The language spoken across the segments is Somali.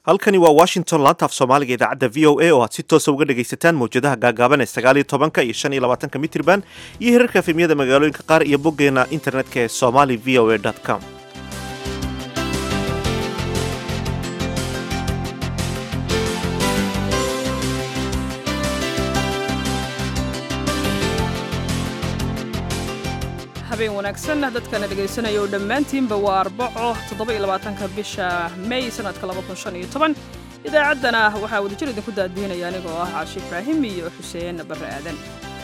halkani waa washington laanta af soomaaliga idaacadda v o a oo aad si toosa uga dhegaysataan mawjadaha gaagaaban ee sagaaliyo tobanka iyo shan iyo labaatanka mitirban iyo hirarka efemyada magaalooyinka qaar iyo boggeena internetka ee somali v o a com habeen wanaagsan dadkana dhegaysanaya oo dhammaantiinba waa arbaco toddobaiylabaatanka bisha may sanadka labakunshanyotoban idaacaddana waxaa wadajir idinku daadiinaya anigoo ah caashi ibraahim iyo xuseen barre aadan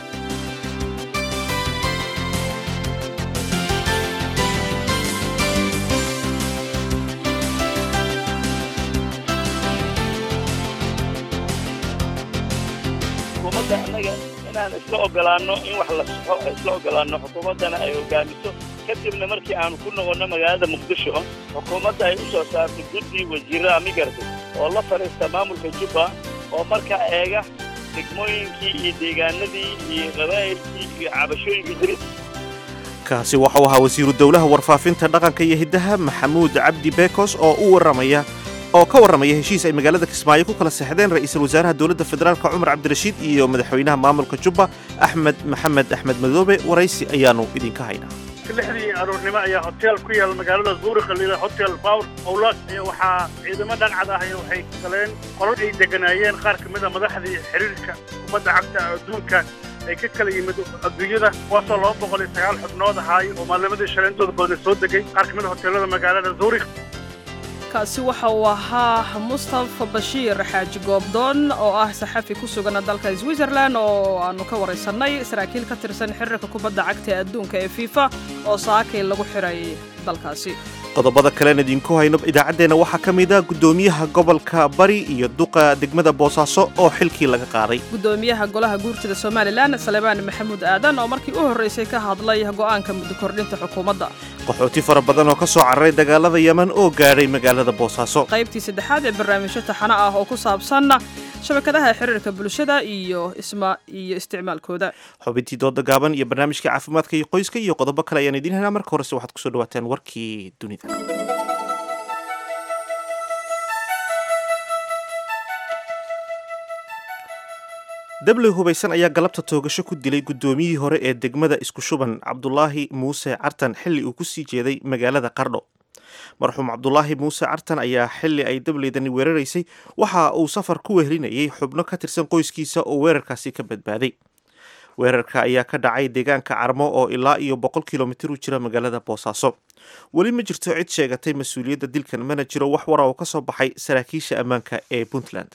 xukuumadda annaga inaan isla ogolaanno in wax la saxo isla ogolaanno xukuumaddana ay hogaamiso kadibna markii aanu ku noqonno magaalada muqdisho xukuumadda ay u soo saarto guddi wasiirra amigarta oo la fadhiista maamulka jubba oo markaa eega degmooyinkii iyo deegaanadii iyo qabaa'ilkii iyo cabashooyinkii jiri kaasi waxau ahaa wasiiru dowlaha warfaafinta dhaqanka iyo hiddaha maxamuud cabdi beekos oo u warramaya oo ka warramaya heshiis ay magaalada kismaayo ku kala seexdeen ra'iisul wasaaraha dowladda federaalk cumar cabdirashiid iyo madaxweynaha maamulka jubba axmed maxamed axmed madoobe waraysi ayaannu idinka haynaa lixdii aroornimo ayaa hotel ku yaal magaalada zuurikh lila hotel power owlaad ayaa waxaa ciidamo dhancad ah waxay galeen qolol ay deganaayeen qaar ka mid a madaxdii xiriirka ummadda cagta adduunka ay ka kala yimid adduunyada kuwaasoo laba boqol iyo sagaal xubnood ahaay oo maalnimadii shaleentooda badan soo degay qaar ka mid a hoteelada magaalada zuurikh kaasi waxa uu ahaa mustafa bashiir xaaji goobdoon oo ah saxafi ku sugan dalka switzerland oo aanu ka waraysannay saraakiil ka tirsan xiriirka kubadda cagta ee adduunka ee fifa oo saakay lagu xiray dalkaasi qodobada kalean idinku hayno idaacaddeenna waxaa ka mid a guddoomiyaha gobolka bari iyo duqa degmada boosaaso oo xilkii laga qaaday guddoomiyaha golaha guurtida somalilan salemaan maxamuud aadan oo markii u horraysay ka hadlay go'aanka muddo kordhinta xukuumadda qaxooti fara badan oo ka soo cararay dagaalada yeman oo gaadhay magaalada boosaaso qaybtii saddexaad ee barnaamijyo taxano ah oo ku saabsan shabakadaha xiriirka bulshada iyo isma iyo isticmaalkooda xubintii dooda gaaban iyo barnaamijka caafimaadka iyo qoyska iyo qodobo kale ayaan idiin helnaa marka horese waxaad kusoo dhawaataan warkii dunida dabley hubaysan ayaa galabta toogasho ku dilay guddoomiyihii hore ee degmada isku shuban cabdulaahi muuse cartan xilli uu kusii jeeday magaalada qardho marxuum cabdulaahi muuse cartan ayaa xilli ay dableydani weeraraysay waxa uu safar ku wehelinayay xubno ka tirsan qoyskiisa oo weerarkaasi ka badbaaday weerarka ayaa ka dhacay deegaanka carmo oo ilaa iyo boqol kilomitir u jira magaalada boosaaso weli ma jirto cid sheegatay mas-uuliyadda dilkan mana jiro wax wara oo ka soo baxay saraakiisha ammaanka ee puntland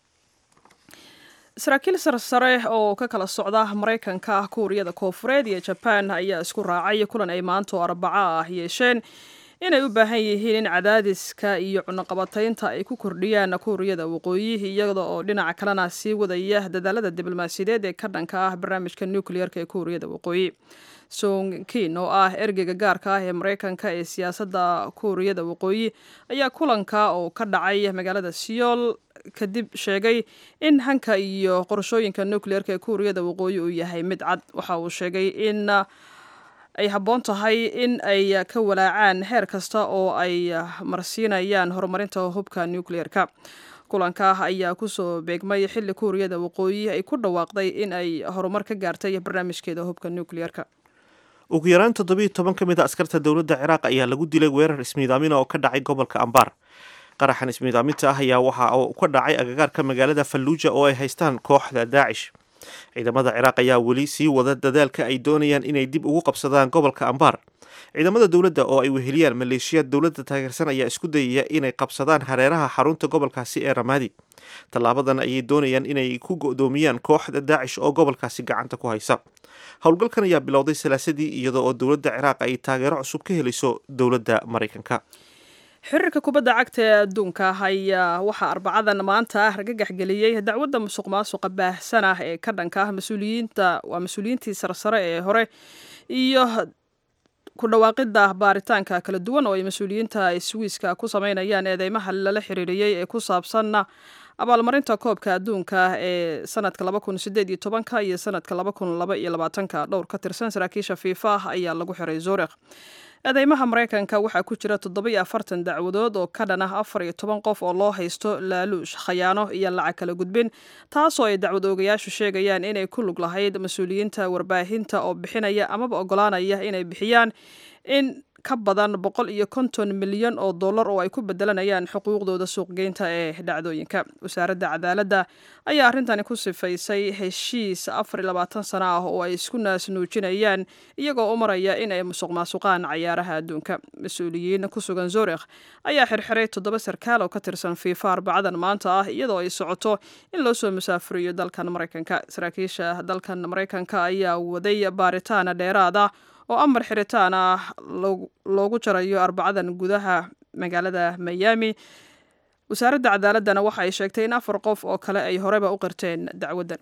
saraakiil sarsare oo ka kala socda maraykanka kuuriyada koofureed iyo jabaan ayaa isku raacay kulan ay maanta oo arbaco ah yeesheen inay u baahan yihiin in cadaadiska iyo cunaqabataynta ay ku kordhiyaan kuuriyada waqooyi iyada oo dhinaca kalena sii wadaya dadaalada diblomaasiyadeed ee ka dhanka ah barnaamijka nucleerka ee kuuriyada waqooyi song kin oo ah ergeyga gaarka ah ee maraykanka ee siyaasadda kuuriyada waqooyi ayaa kulanka oo ka dhacay magaalada siyool kadib sheegay in hanka iyo qorashooyinka nucleerka ee kuuriyada waqooyi uu yahay mid cad waxa uu sheegay in ay habboon tahay in ay ka walaacaan heer kasta oo ay marsiinayaan horumarinta hubka nucleerka kulanka ayaa kusoo beegmay xilli kuuriyada waqooyi ay ku dhawaaqday in ay horumar ka gaartay barnaamijkeeda hubka nucleerka ugu yaraan toddobiiyo toban ka mid a askarta dowladda ciraaq ayaa lagu dilay weerar ismiidaamina oo ka dhacay gobolka ambaar qaraxan ismiidaaminta ah ayaa waxa uu ka dhacay agagaarka magaalada falluuja oo ay haystaan kooxda daacish ciidamada ciraaq ayaa weli sii wada dadaalka ay doonayaan inay dib ugu qabsadaan gobolka ambaar ciidamada dowladda oo ay weheliyaan maleeshiyaad dowladda taageersan ayaa isku dayaya inay qabsadaan hareeraha xarunta gobolkaasi ee ramaadi tallaabadan ayay doonayaan inay ku go'doomiyaan kooxda daacish oo gobolkaasi gacanta ku haysa howlgalkan ayaa bilowday salaasadii iyada oo dowladda ciraaq ay taageero cusub ka helayso dowladda maraykanka xiriirka kubadda cagta ee adduunka ayaa waxaa arbacadan maanta argagax geliyey dacwadda musuq maasuqa baahsan ah ee ka dhanka ah mas-uuliyiinta waa mas-uuliyiintii sarsare ee hore iyo ku dhawaaqidda baaritaanka kala duwan oo ay mas-uuliyiinta swiiska ku sameynayaan eedeymaha lala xiriiriyey ee ku saabsan abaalmarinta koobka adduunka ee sanadka laba kun sideed iyo tobanka iyo sanadka laba kun laba iyo labaatanka dhowr ka tirsan saraakiisha fiifa ayaa lagu xiray zuurikh eedeymaha maraykanka waxaa ku jira toddobiyo afartan dacwadood oo ka dhan ah afar iyo toban qof oo loo haysto laaluush khayaano iyo lacag kala gudbin taasoo ay dacwad oogayaashu sheegayaan inay ku lug lahayd mas-uuliyiinta warbaahinta oo bixinaya amaba ogolaanaya inay bixiyaan in ka badan boqol iyo konton milyan oo dollar oo ay ku bedelanayaan xuquuqdooda suuqgeynta ee dhacdooyinka wasaaradda cadaaladda ayaa arrintani ku sifaysay heshiis afar iyo labaatan sano ah oo ay isku naasnuujinayaan iyagoo u maraya in ay musuq maasuqaan cayaaraha adduunka mas-uuliyiin ku sugan zurikh ayaa xirxiray toddoba sarkaal oo ka tirsan fiifa arbacadan maanta ah iyadoo ay socoto in loo soo musaafuriyo dalkan maraykanka saraakiisha dalkan maraykanka ayaa waday baaritaana dheeraada oo amar xiritaan ah loogu jarayo arbacadan gudaha magaalada miami wasaaradda cadaaladdana waxa ay sheegtay in afar qof oo kale ay horeba u qirteen dacwaddan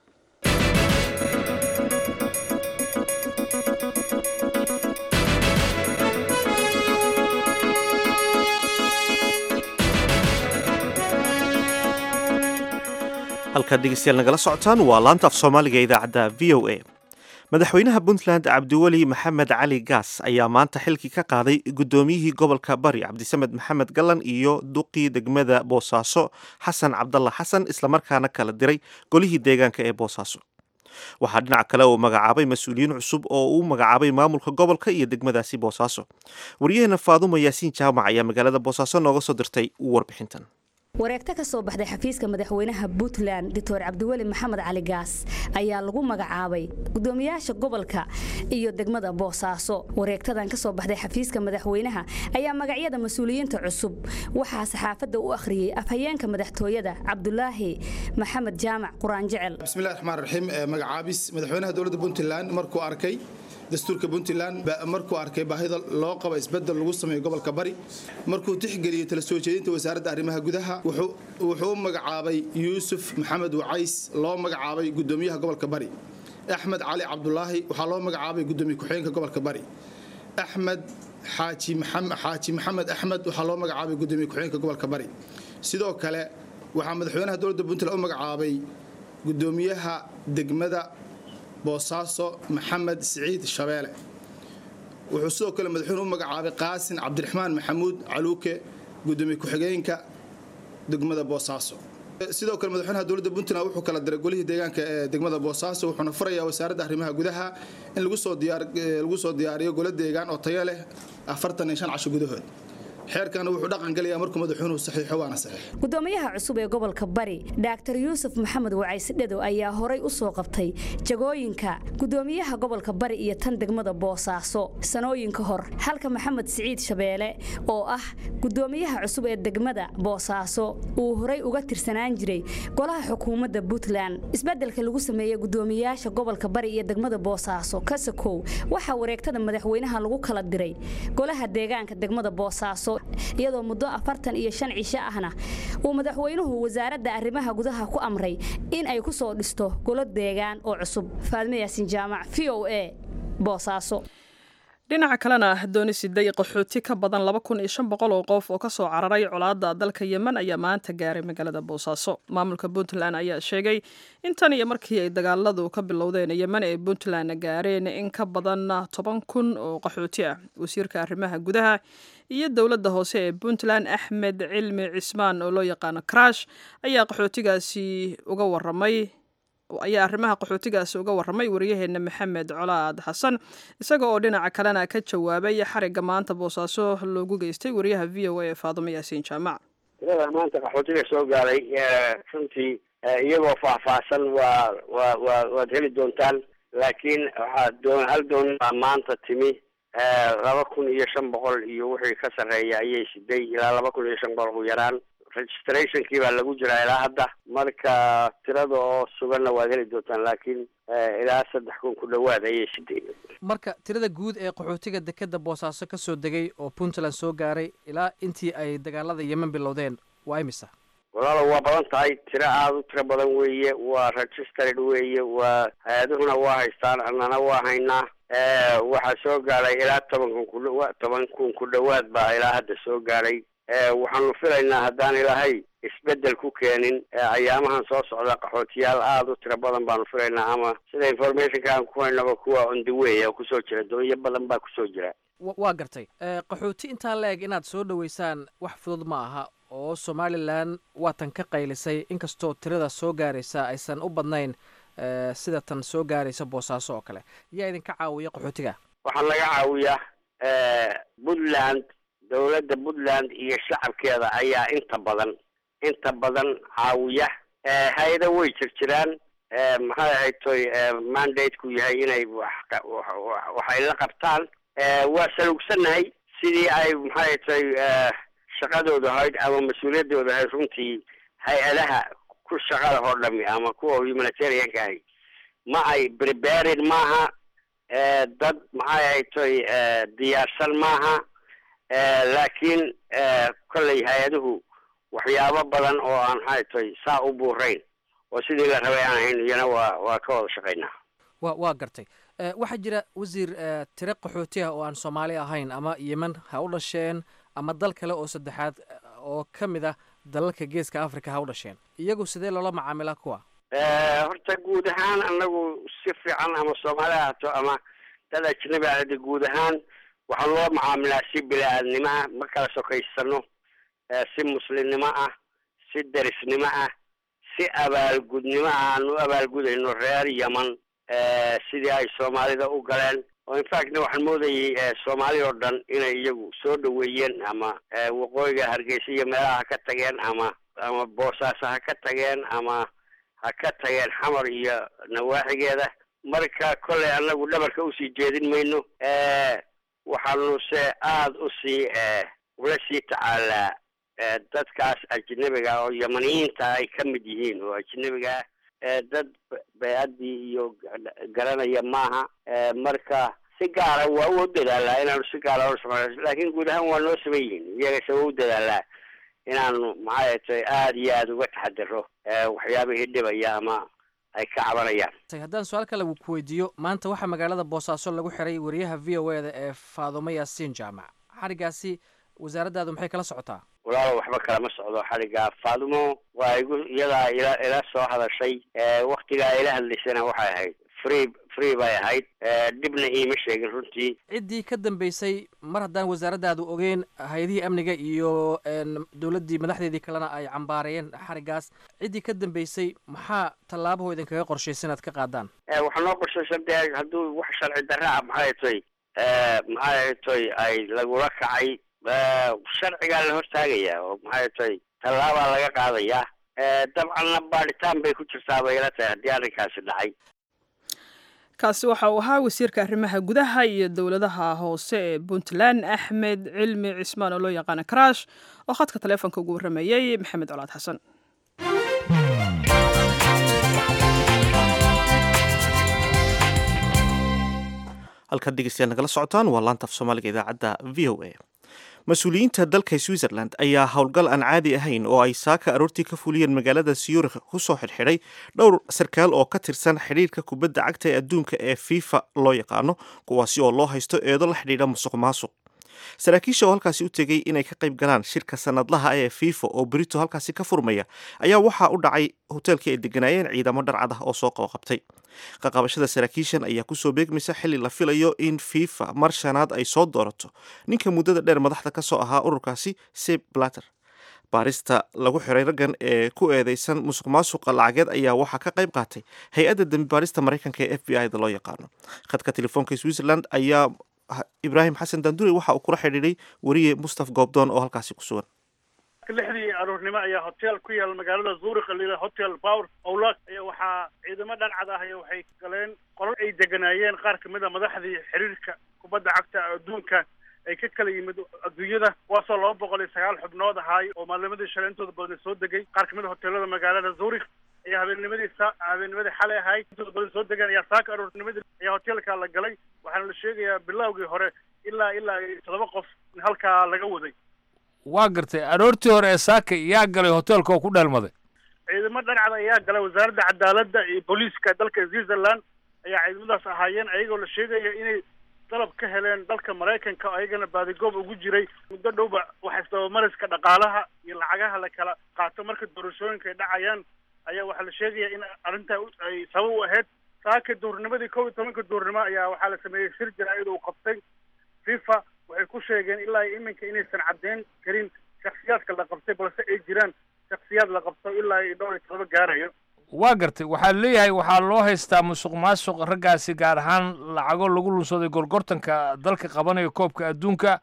halkaad dhegeystayaal nagala socotaan waa laanta af soomaaliga idaacadda v o a madaxweynaha puntland cabdiweli maxamed cali gaas ayaa maanta xilkii ka qaaday guddoomiyihii gobolka bari cabdisamed maxamed gallan iyo duqii degmada boosaaso xasan cabdalla xasan islamarkaana kala diray golihii deegaanka ee boosaaso waxaa dhinac kale uu magacaabay mas-uuliyiin cusub oo uu magacaabay maamulka gobolka iyo degmadaasi boosaaso waryaheena faadumo yaasiin jaamac ayaa magaalada boosaaso nooga soo dirtay warbixintan wareegto ka soo baxday xafiiska madaxweynaha puntland doctor cabdiweli maxamed cali gaas ayaa lagu magacaabay gudoomiyaasha gobolka iyo degmada boosaaso wareegtadan ka soo baxday xafiiska madaxweynaha ayaa magacyada mas-uuliyiinta cusub waxaa saxaafadda u akhriyey afhayeenka madaxtooyada cabdulaahi maxamed jaamac quraan jecel bismillahi raxmaan raxiim magacaabis madaxweynaha dowladda puntland markuu arkay dastuurka puntland markuu arkay baahida loo qabo isbedel lagu sameeyo gobolka bari markuu tixgeliyey tala soo jeedinta wasaaradda arrimaha gudaha wuxuu u magacaabay yuusuf maxamed wacays loo magacaabay gudoomiyaha gobolka bari axmed cali cabdulaahi waxaa loo magacaabay gudoomiye ku-xigeenka gobolka bari axmed xaaji maxamed axmed waxaa loo magacaabay gudoomiye ku-xigeenka gobolka bari sidoo kale waxaa madaxweynaha dowladda puntland u magacaabay gudoomiyaha degmada boosaaso maxamed siciid shabeele wuxuu sidoo kale madaxweyne u magacaabay qaasin cabdiraxmaan maxamuud caluuke gudoomiye ku-xigeenka degmada boosaaso sidoo kale madaxweynaha dowladda puntland wuxuu kala diray golihii deegaanka ee degmada boosaaso wuxuuna furayaa wasaaradda arrimaha gudaha in lagu soo diyaariyo golo deegaan oo tayo leh afartan iyo shan casho gudahood xeerkana wuxuu dhaqan gelayaa markuu madaxweynuhu saxiixo waana saxiix gudoomiyaha cusub ee gobolka bari dhaaktar yuusuf maxamed wacays dhado ayaa horay u soo qabtay jagooyinka gudoomiyaha gobolka bari iyo tan degmada boosaaso sanooyinka hor halka maxamed siciid shabeele oo ah gudoomiyaha cusub ee degmada boosaaso uu horay uga tirsanaan jiray golaha xukuumadda puntland isbedelka lagu sameeyey gudoomiyaasha gobolka bari iyo degmada boosaaso kasakow waxaa wareegtada madaxweynaha lagu kala diray golaha deegaanka degmada boosaaso iyadoo muddo afartan iyo shan cisho ahna uu madaxweynuhu wasaaradda arrimaha gudaha ku amray in ay ku soo dhisto golo deegaan oo cusub faadme yaasin jaamac v o a boosaaso dhinaca kalena dooni siday qaxooti ka badan laba kun iyo shan boqol oo qof oo kasoo cararay colaadda dalka yemen ayaa maanta gaaray magaalada boosaaso maamulka puntland ayaa sheegay in tan iyo markii ay dagaaladu ka bilowdeen yemen ee puntland gaareen in ka badan toban kun oo qaxooti ah wasiirka arrimaha gudaha iyo dowladda hoose ee puntland axmed cilmi cismaan oo loo yaqaano karash ayaa qaxootigaasi uga waramay ayaa arrimaha qaxootigaasi uga warramay wariyaheena maxamed colaad xasan isaga oo dhinaca kalena ka jawaabay xarigga maanta boosaaso loogu geystay wariyaha v o a ee faadumo yaasiin jaamac tirada maanta qaxootiga soo gaaray runtii iyagoo faahfaahsan waa waa waa waad heli doontaan laakiin waxaa doon hal doon baa maanta timi laba kun iyo shan boqol iyo wixii ka sarreeya ayay siday ilaa laba kun iyo shan boqol ugu yaraan registrationkii baa lagu jiraa ilaa hadda marka tirada oo suganna waad heli doontaan laakiin ilaa saddex kun ku dhawaad ayay siday marka tirada guud ee qaxootiga dekeda boosaaso ka soo degay oo puntland soo gaaray ilaa intii ay dagaalada yemen bilowdeen waa imisa walaalo waa badan tahay tiro aada u tiro badan weeye waa registered weeye waa hay-aduhuna waa haystaan annana waa haynaa waxaa soo gaaray ilaa toban kun ku dhawa toban kun ku dhawaad baa ilaa hadda soo gaaray waxaanu filaynaa haddaan ilaahay isbedel ku keenin ayaamahan soo socda qaxootiyaal aada u tiro badan baanu filaynaa ama sida informationka aan ku haynaba kuwa on the way oo kusoo jira doonyo badan baa kusoo jira waa gartay qaxooti intaa la eg inaad soo dhoweysaan wax fudud ma aha oo somalilan waatan ka qaylisay inkastoo tirada soo gaaraysa aysan u badnayn sida tan soo gaaraysa boosaaso oo kale yaa idinka caawiya qaxootiga waxaa laga caawiyaa puntland dowladda puntland iyo shacabkeeda ayaa inta badan inta badan caawiya hay-ada way jir jiraan maxay ahayd toy mandateku yahay inay wax waxay la qabtaan waa salugsannahay sidii ay maxay tay shaqadooda ahayd ama mas-uuliyaddooda ahayd runtii hay-adaha ku shaqada oo dhami ama kuwa humanitarianka ahi ma ay preparin maaha dad maxay ahayd toy diyaarsan maaha laakiin kolley hay-aduhu waxyaabo badan oo aan maxay toy saa u buurayn oo sidii la rabay aan ahayn iyana waa waa ka wada shaqaynaa wa waa gartay waxaa jira wasiir tire qaxooti ah oo aan soomaali ahayn ama yemen ha u dhasheen ama dal kale oo saddexaad oo ka mid ah dalalka geeska africa ha u dhasheen iyagu sidee loola macaamilaa kuwa horta guud ahaan anagu si fiican ama soomaali ahaato ama dad ajnabi ahade guud ahaan waxaan loo macaamilaa si bili-aadnimo ah ma kala sokaysano si muslimnimo ah si derisnimo ah si abaalgudnimo ah aan u abaalgudayno reer yeman sidii ay soomaalida u galeen oo infactna waxaan moodayay soomaali oo dhan inay iyagu soo dhaweeyeen ama waqooyiga hargeysa iyo meelaha ha ka tageen ama ama boosaaso ha ka tageen ama ha ka tageen xamar iyo nawaaxigeeda marka kolley anagu dhabarka usii jeedin mayno waxaanu se aada usii ula sii tacaalaa dadkaas ajnabiga oo yamaniyiinta ay ka mid yihiin oo ajnabiga ah dad bay-addii iyo garanaya maaha marka si gaara waa u dadaalaa inaanu si gaara u samayn laakiin guud ahaan waa noo saman yihiin iyagase waa u dadaalaa inaanu maxay tay aada iyo aada uga taxadiro waxyaabihii dhibaya ama ay ka cabanayaan haddaan su-aal kale ku weydiiyo maanta waxaa magaalada boosaaso lagu xiray wariyaha v o eda ee faadumo yaasiin jaamac xarigaasi wasaaraddaadu maxay kala socotaa walaalo waxba kalama socdo xaligaa faadumo waa igu iyadaa ila ila soo hadashay waktigaa ila hadlaysana waxay ahayd free free bay ahayd dhibna iima sheegin runtii ciddii ka dambeysay mar haddaan wasaaraddaadu ogeyn hay-adihii amniga iyo dowladdii madaxdeedii kalena ay cambaarayeen xarigaas ciddii ka dambeysay maxaa tallaabahoo idinkaga qorshaysa inaad ka qaadaan waxaa noo qorshaysan dee hadduu wax sharci darra ah maxay toy maxay toy ay lagula kacay sharcigaa la hortaagayaa oo maxay tahay tallaabaa laga qaadayaa dabcanna baadhitaan bay ku jirtaa bay ila tahay haddii arrinkaasi dhacay kaasi waxa uu ahaa wasiirka arrimaha gudaha iyo dowladaha hoose ee puntland axmed cilmi cismaan oo loo yaqaana karaash oo khadka taleefonka ugu warrameeyey maxamed colaad xasan halkaad dhegeystayaal nagala socotaan waa laanta af soomaaliga idaacadda v o a mas-uuliyiinta dalka switzerland ayaa howlgal aan caadi ahayn oo ay saaka aroortii ka fuliyeen magaalada syurikh kusoo xidhxidhay dhowr sarkaal oo ka tirsan xidhiirka kubadda cagta ee adduunka ee fifa loo yaqaano kuwaasi oo loo haysto eedo la xidhiidha musuq maasuq saraakiisha oo halkaasi u tegey inay ka qayb galaan shirka sanadlaha ee fifa oo berito halkaasi ka furmaya ayaa waxaa u dhacay hoteelkii ay deganaayeen ciidamo dharcad ah oo soo qabaqabtay qaqabashada saraakiishan ayaa kusoo beegmaysa xilli la filayo in fifa mar shanaad ay soo doorato ninka muddada dheer madaxda ka soo ahaa ururkaasi seb blatter baarista lagu xiray raggan ee ku eedeysan musuq maasuqa lacageed ayaa waxaa ka qayb qaatay hay-adda dembi baarista maraykanka ee f b i da loo yaqaano khadka telefoonka switzerland ayaa ibraahim xasan dandure waxa uu kula xidhiidhay weriye mustaf goobdoon oo halkaasi ku sugan lixdii aroornimo ayaa hotel ku yaal magaalada zuurikh lila hotel power owlak ayaa waxaa ciidamo dhancad ah ayaa waxay galeen qolal ay deganaayeen qaar kamid a madaxdii xiriirka kubadda cagta adduunka ay ka kala yimid adduunyada kuwaasoo laba boqol iyo sagaal xubnood ahaay oo maalnimadii shalay intooda badan soo degay qaar kamid a hoteelada magaalada zuurikh ayaa habeennimadii sa habeennimadii xalay ahayd intooda badan soo degaan ayaa saaka aroornimadii ayaa hoteelka la galay waxaana la sheegayaa bilowgii hore ilaa ilaa toddoba qof in halkaa laga waday waa gartay aroortii hore ee saaka yaa galay hoteelka oo ku dheelmaday ciidamo dhancada ayaa galay wasaaradda cadaaladda iyo booliiska dalka switzerland ayaa ciidamadaas ahaayeen ayagoo la sheegaya inay dalab ka heleen dalka maraykanka oo ayagana baadigoob ugu jiray muddo dhowba waxa isdabamariska dhaqaalaha iyo lacagaha la kala qaato marka doorashooyinka ay dhacayaan ayaa waxaa la sheegaya in arrintaa ay sabab u ahayd saaka duurnimadii kow iyo tobanka duurnimo ayaa waxaa la sameeyey shir jaraa'id uu qabtay fifa waxay ku sheegeen ilaa iminka inaysan caddeyn karin shaksiyaadka la qabtay balse ay jiraan shaksiyaad la qabto ilaa iyo dhowr iyo todoba gaarayo waa gartay waxaa leeyahay waxaa loo haystaa musuq maasuq raggaasi gaar ahaan lacago lagu lunsaday gorgortanka dalka qabanaya koobka adduunka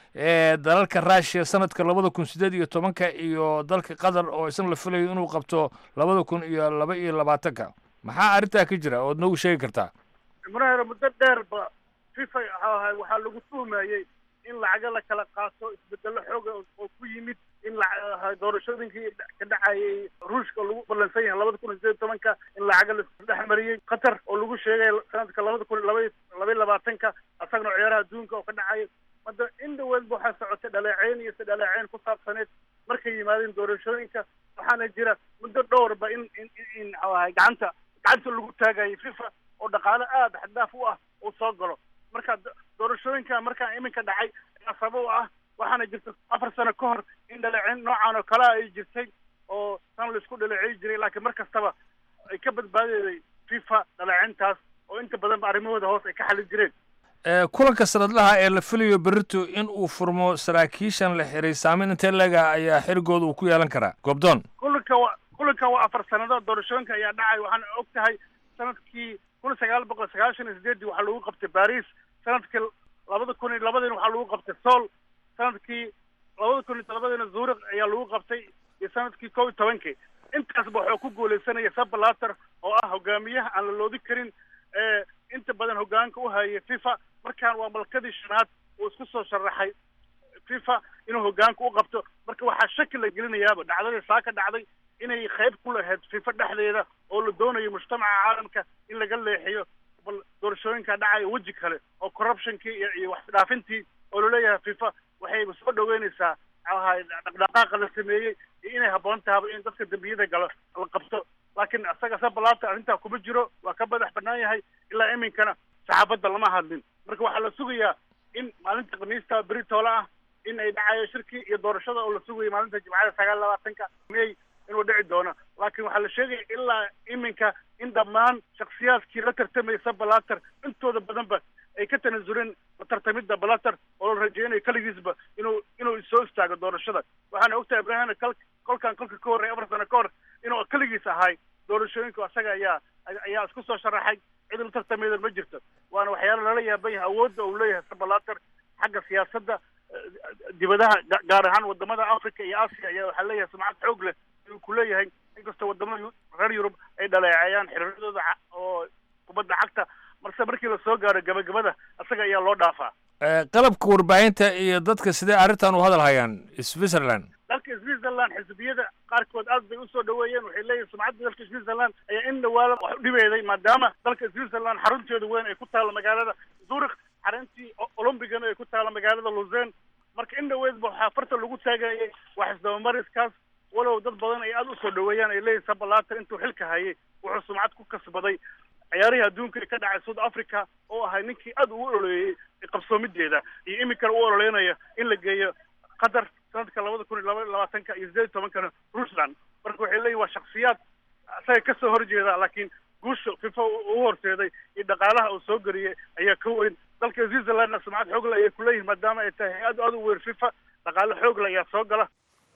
ee dalalka russiya sanadka labada kun sideed iyo tobanka iyo dalka qatar oo isna la filayo inuu qabto labada kun iyo laba iyo labaatanka maxaa arrintaa ka jira ood noogu sheegi kartaa muraher muddo dheerba fifa waxaa lagu tuhmayey in lacago la kala qaato isbedelo xooga oo ku yimid in doorashooyinkii ka dhacayay ruushka lagu ballansan yahay labada kun iyo sideed tobanka in lacago lasdhex mariyey qatar oo lagu sheegay sanadka labada kun laba labaiy labaatanka asagana ciyaaraha adduunka oo ka dhacaya hadda in dhaweedba waxaa socotay dhaleeceyn iyo si dhaleeceyn ku saabsaneed markay yimaadeen doorashooyinka waxaana jira muddo dhowrba in in in ahay gacanta gacanta lagu taagayay fifa oo dhaqaale aada xaddaaf u ah uu soo galo marka doorashooyinka markaa iminka dhacay ayaa sabab u ah waxaana jirta afar sano ka hor in dhaleeceyn noocan oo kalea ay jirtay oo san laisku dhaleeceyi jiray laakiin mar kastaba ay ka badbaadeyday fifa dhaleeceyntaas oo inta badanba arrimahooda hoos ay ka xalin jireen kulanka sanadlaha ee la filayo berito in uu furmo saraakiishan la xiray saameyn intee leega ayaa xerigooda uu ku yeelan karaa goobdoon kulanka wa kulanka waa afar sannadood doorashooyinka ayaa dhacay waxaana og tahay sanadkii kun sagaal boqol sagaashan iyo sideedii waxaa lagu qabtay baris sanadkii labada kun iyo labadiina waxaa lagu qabtay sool sanadkii labada kun iyo todobadiina zurich ayaa lagu qabtay iyo sanadkii kow iyo tobankii intaasba waxuu ku guuleysanaya sabalater oo ah hogaamiyaha aan la loodi karin ee inta badan hogaanka u hayay fifa markaan waa malkadii shanaad uu isku soo sharaxay fifa inuu hogaanka u qabto marka waxaa shaki la gelinayaaba dhacdadii saa ka dhacday inay qayb ku lahayd fifa dhexdeeda oo la doonayo mujtamaca caalamka in laga leexiyo bal doorashooyinka dhacaya weji kale oo corruptionkii iyo iyo waxdhaafintii oo laleeyahay fifa waxay soo dhaweynaysaa ahay dhaqdhaqaaqa la sameeyey iyo inay habboon tahaba in dadka dembiyada galo la qabto laakiin isaga sabalaata arrintaa kuma jiro waa ka madax bannaan yahay ilaa iminkana saxaafadda lama hadlin marka waxaa la sugayaa in maalinta khamiista beritoole ah in ay dhacayo shirkii iyo doorashada oo la sugayo maalinta jimcada sagaal labaatanka may inuu dhici doono laakiin waxaa la sheegaya ilaa iminka in dhammaan shaksiyaadkii la tartamaysa balater intooda badanba ay ka tanasuleen la tartamidda balater oo la rajeynayo keligiisba inuu inuu soo istaago doorashada waxaana ogtahay ibrahimna kal kolkan kolka ka horreey afar sano ka hor inuu keligiis ahay doorashooyinka asaga ayaa ayaa isku soo sharaxay cid la tartamayda ma jirto waana waxyaalo lala yaaban yahay awoodda uu leeyahay sabalater xagga siyaasadda dibadaha gaar ahaan wadamada africa iyo asia ayaa waxaa leeyahay sumcad xoog leh inuu ku leeyahay inkastoo wadamada reer yurub ay dhaleeceeyaan xiriiradooda oo kubadda cagta marse markii lasoo gaaro gabagabada isaga ayaa loo dhaafaa qalabka warbaahinta iyo dadka sidee arrintan u hadal hayaan switzerland dalka switzerland xisbiyada qaarkood aad bay usoo dhaweeyeen waxay leeyihin sumcadda dalka switzerland ayaa in dhawaala wax u dhibeeday maadaama dalka switzerland xarunteeda weyn ay ku taalo magaalada zurich xaruntii olombigana ay ku taalo magaalada lusen marka in dhaweedba waxaa farta lagu taagayay wax isdabamariskaas walow dad badan ay aada usoo dhaweeyaan ay leeyihin sabalater intuu xilka hayay wuxuu sumcad ku kasbaday ciyaarihii adduunka ee ka dhacay south africa oo ahay ninkii aada ugu ololeeyey qabsoomideeda iyo iminkana u ololeynaya in la geeyo qatar sanadka labada kun iyo laba labaatanka iyo sideed iyo tobankana russland marka waxay leeyihin waa shaksiyaad isaga kasoo horjeeda laakiin guusha fifa u horseeday iyo dhaqaalaha uu soo geliyey ayaa ka weyn dalka switzerlandna sumcad xoogle ayay kuleeyihin maadaama ay tahay hay-ad aada u weyn fifa dhaqaale xoogle ayaa soo gala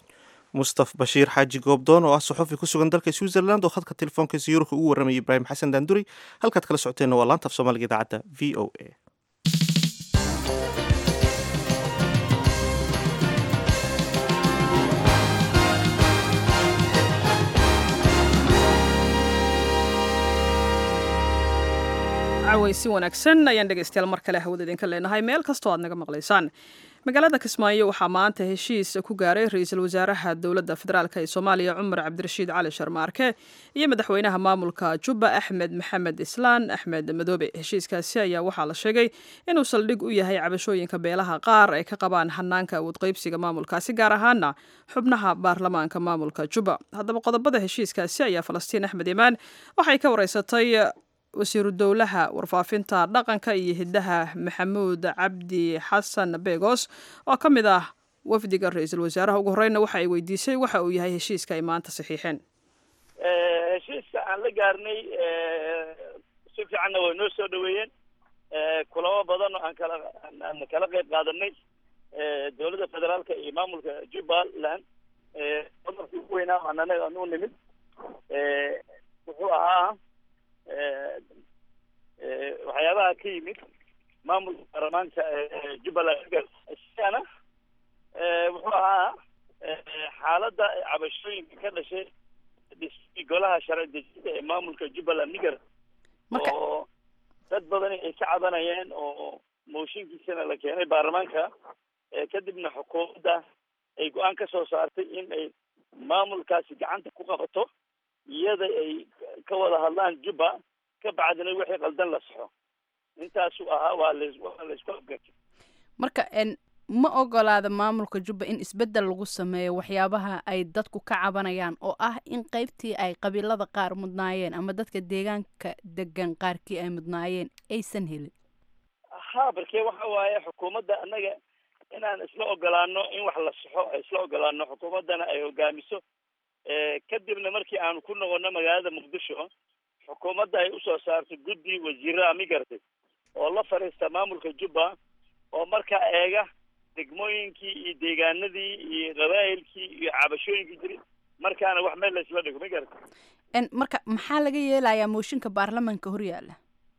mustaf bashiir xaaji goobdoon oo ah saxufi ku sugan dalka switzerland oo khadka telefoonkiisa yurubka ugu warramayay ibraahim xasan daanduri halkaad kala socoteenna waa laanta af soomaaliga idaacadda v o a caweysi wanaagsan ayaan dhegaystayaal mar kale hawada idinka leenahay meel kastoo aad naga maqlaysaan magaalada kismaayo waxaa maanta heshiis ku gaaray ra-iisul wasaaraha dowladda federaalk ee soomaaliya cumar cabdirashiid cali sharmaarke iyo madaxweynaha maamulka jubba axmed maxamed islaan axmed madoobe heshiiskaasi ayaa waxaa la sheegay inuu saldhig u yahay cabashooyinka beelaha qaar ay ka qabaan hanaanka awoodqeybsiga maamulkaasi gaar ahaana xubnaha baarlamaanka maamulka jubba haddaba qodobada heshiiskaasi ayaa falastiin axmed imaan waxay ka wareysatay wasiiru dowlaha warfaafinta dhaqanka iyo hiddaha maxamuud cabdi xasan begos oo ka mid ah wafdiga ra-iisul wasaaraha ugu horeyna waxa ay weydiisay waxa uu yahay heshiiska ay maanta saxiixeen heshiiska aan la gaarnay si fiicanna way noo soo dhaweeyeen kulamo badan oo aan kala aan kala qayb qaadanay dowladda federaalka iyo maamulka jubbaland qodobkii ugu weynaa aan anaga aan u nimid wuxuu ahaa waxyaabaha ka yimid maamulka baarlamaanka jubbaland isagana wuxuu ahaa xaaladda cabashooyinka ka dhashay dhismii golaha sharci dejinta ee maamulka jubbaland niger oo dad badani ay ka cabanayeen oo mooshinkiisana la keenay baarlamaanka kadibna xukuumadda ay go-aan ka soo saartay in ay maamulkaasi gacanta ku qabato iyada ay ka wada hadlaan jubba ka bacdina wixii qaldan la saxo intaasuu ahaa waa las waa laysku afgartay marka ma ogolaada maamulka jubba in isbeddel lagu sameeyo waxyaabaha ay dadku ka cabanayaan oo ah in qaybtii ay qabiilada qaar mudnaayeen ama dadka deegaanka degan qaarkii ay mudnaayeen aysan helin ha barkee waxa waaye xukuumadda annaga inaan isla ogolaano in wax la saxo ay isla ogolaano xukuumaddana ay hogaamiso kadibna markii aanu ku noqono magaalada muqdisho xukuumadda ay usoo saartay guddi wasiiraha migartay oo la fadhiista maamulka jubba oo markaa eega degmooyinkii iyo deegaanadii iyo qabaa'ilkii iyo cabashooyinkii jiray markaana wax meel laysla dhigo migarta marka maxaa laga yeelayaa mooshinka baarlamaanka hor yaalla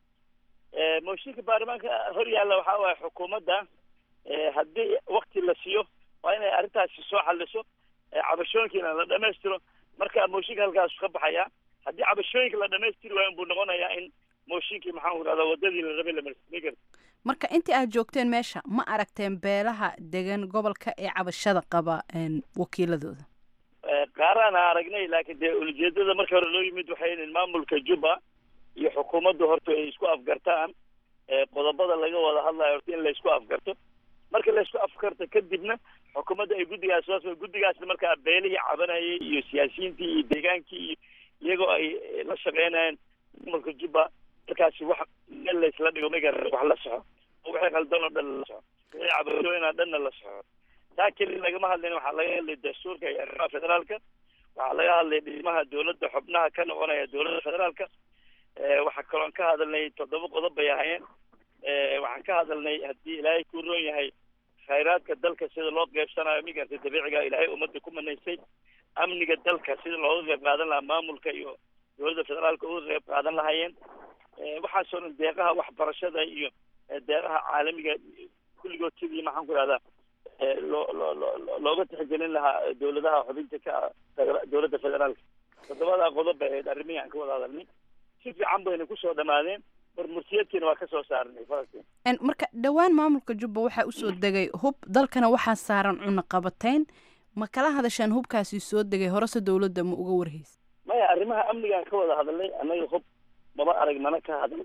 mooshinka baarlamaanka hor yaalla waxaa waaye xukuumadda haddii wakti la siiyo waa inay arrintaasi soo xaliso cabashooyinkiina la dhamaystiro marka mooshinka halkaasu ka baxaya haddii cabashooyinka la dhamaystiri waayo buu noqonayaa in mooshinkii maxaan ku rahdaa wadadii la rabay la marsiin karta marka intii aad joogteen meesha ma aragteen beelaha degan gobolka ee cabashada qaba wakiiladooda qaaraan aragnay laakiin dee ulijeedada marka hore loo yimid waxay in maamulka jubba iyo xukuumaddu horta ay isku afgartaan qodobada laga wada hadlayo horta in laysku afgarto marka laysku afgarto kadibna xukuumadda ay guddigaas soo guddigaasna markaa beelihii cabanayay iyo siyaasiyiintii iyo deegaankii iyo iyagoo ay la shaqeynayeen maamulka jubba markaasi wax meel laysla dhigo magar wax la soxo oo wixii qaldan oo dhan la soxo wixii cabashooyinaa dhanna la soxo taa keli lagama hadlayn waxaa laga hadlay dastuurka iyo arrimaha federaalka waxaa laga hadlay dhismaha dowladda xubnaha ka noqonaya dowladda federaalka waxaa kaloon ka hadalnay toddoba qodob bay ahayeen waxaan ka hadalnay haddii ilaahay ku roon yahay khayraadka dalka sida loo qeybsanayo migarta dabiiciga ilaahay ummadda ku manaysay amniga dalka sida looga qeyb qaadan lahaa maamulka iyo dowladda federaalka uga qeyb qaadan lahaayeen waxaasoo dhan deeqaha waxbarashada iyo deeqaha caalamiga kulligood sidii maxaan ku rahdaa loo loo loo looga tixgelin lahaa dowladaha xubinta ka ah dowladda federaalka toddobadaa qodob bay ahayd arrimihii aan ka wada hadalnay si fiican bayna kusoo dhamaadeen barmursiyadkiina waa kasoo saarnay falastiin marka dhowaan maamulka jubba waxaa usoo degay hub dalkana waxaa saaran cunaqabatayn ma kala hadasheen hubkaasi soo degay horese dowladda ma uga warhaysa maya arrimaha amnigaan ka wada hadalnay annaga hub maba arag mana ka hadal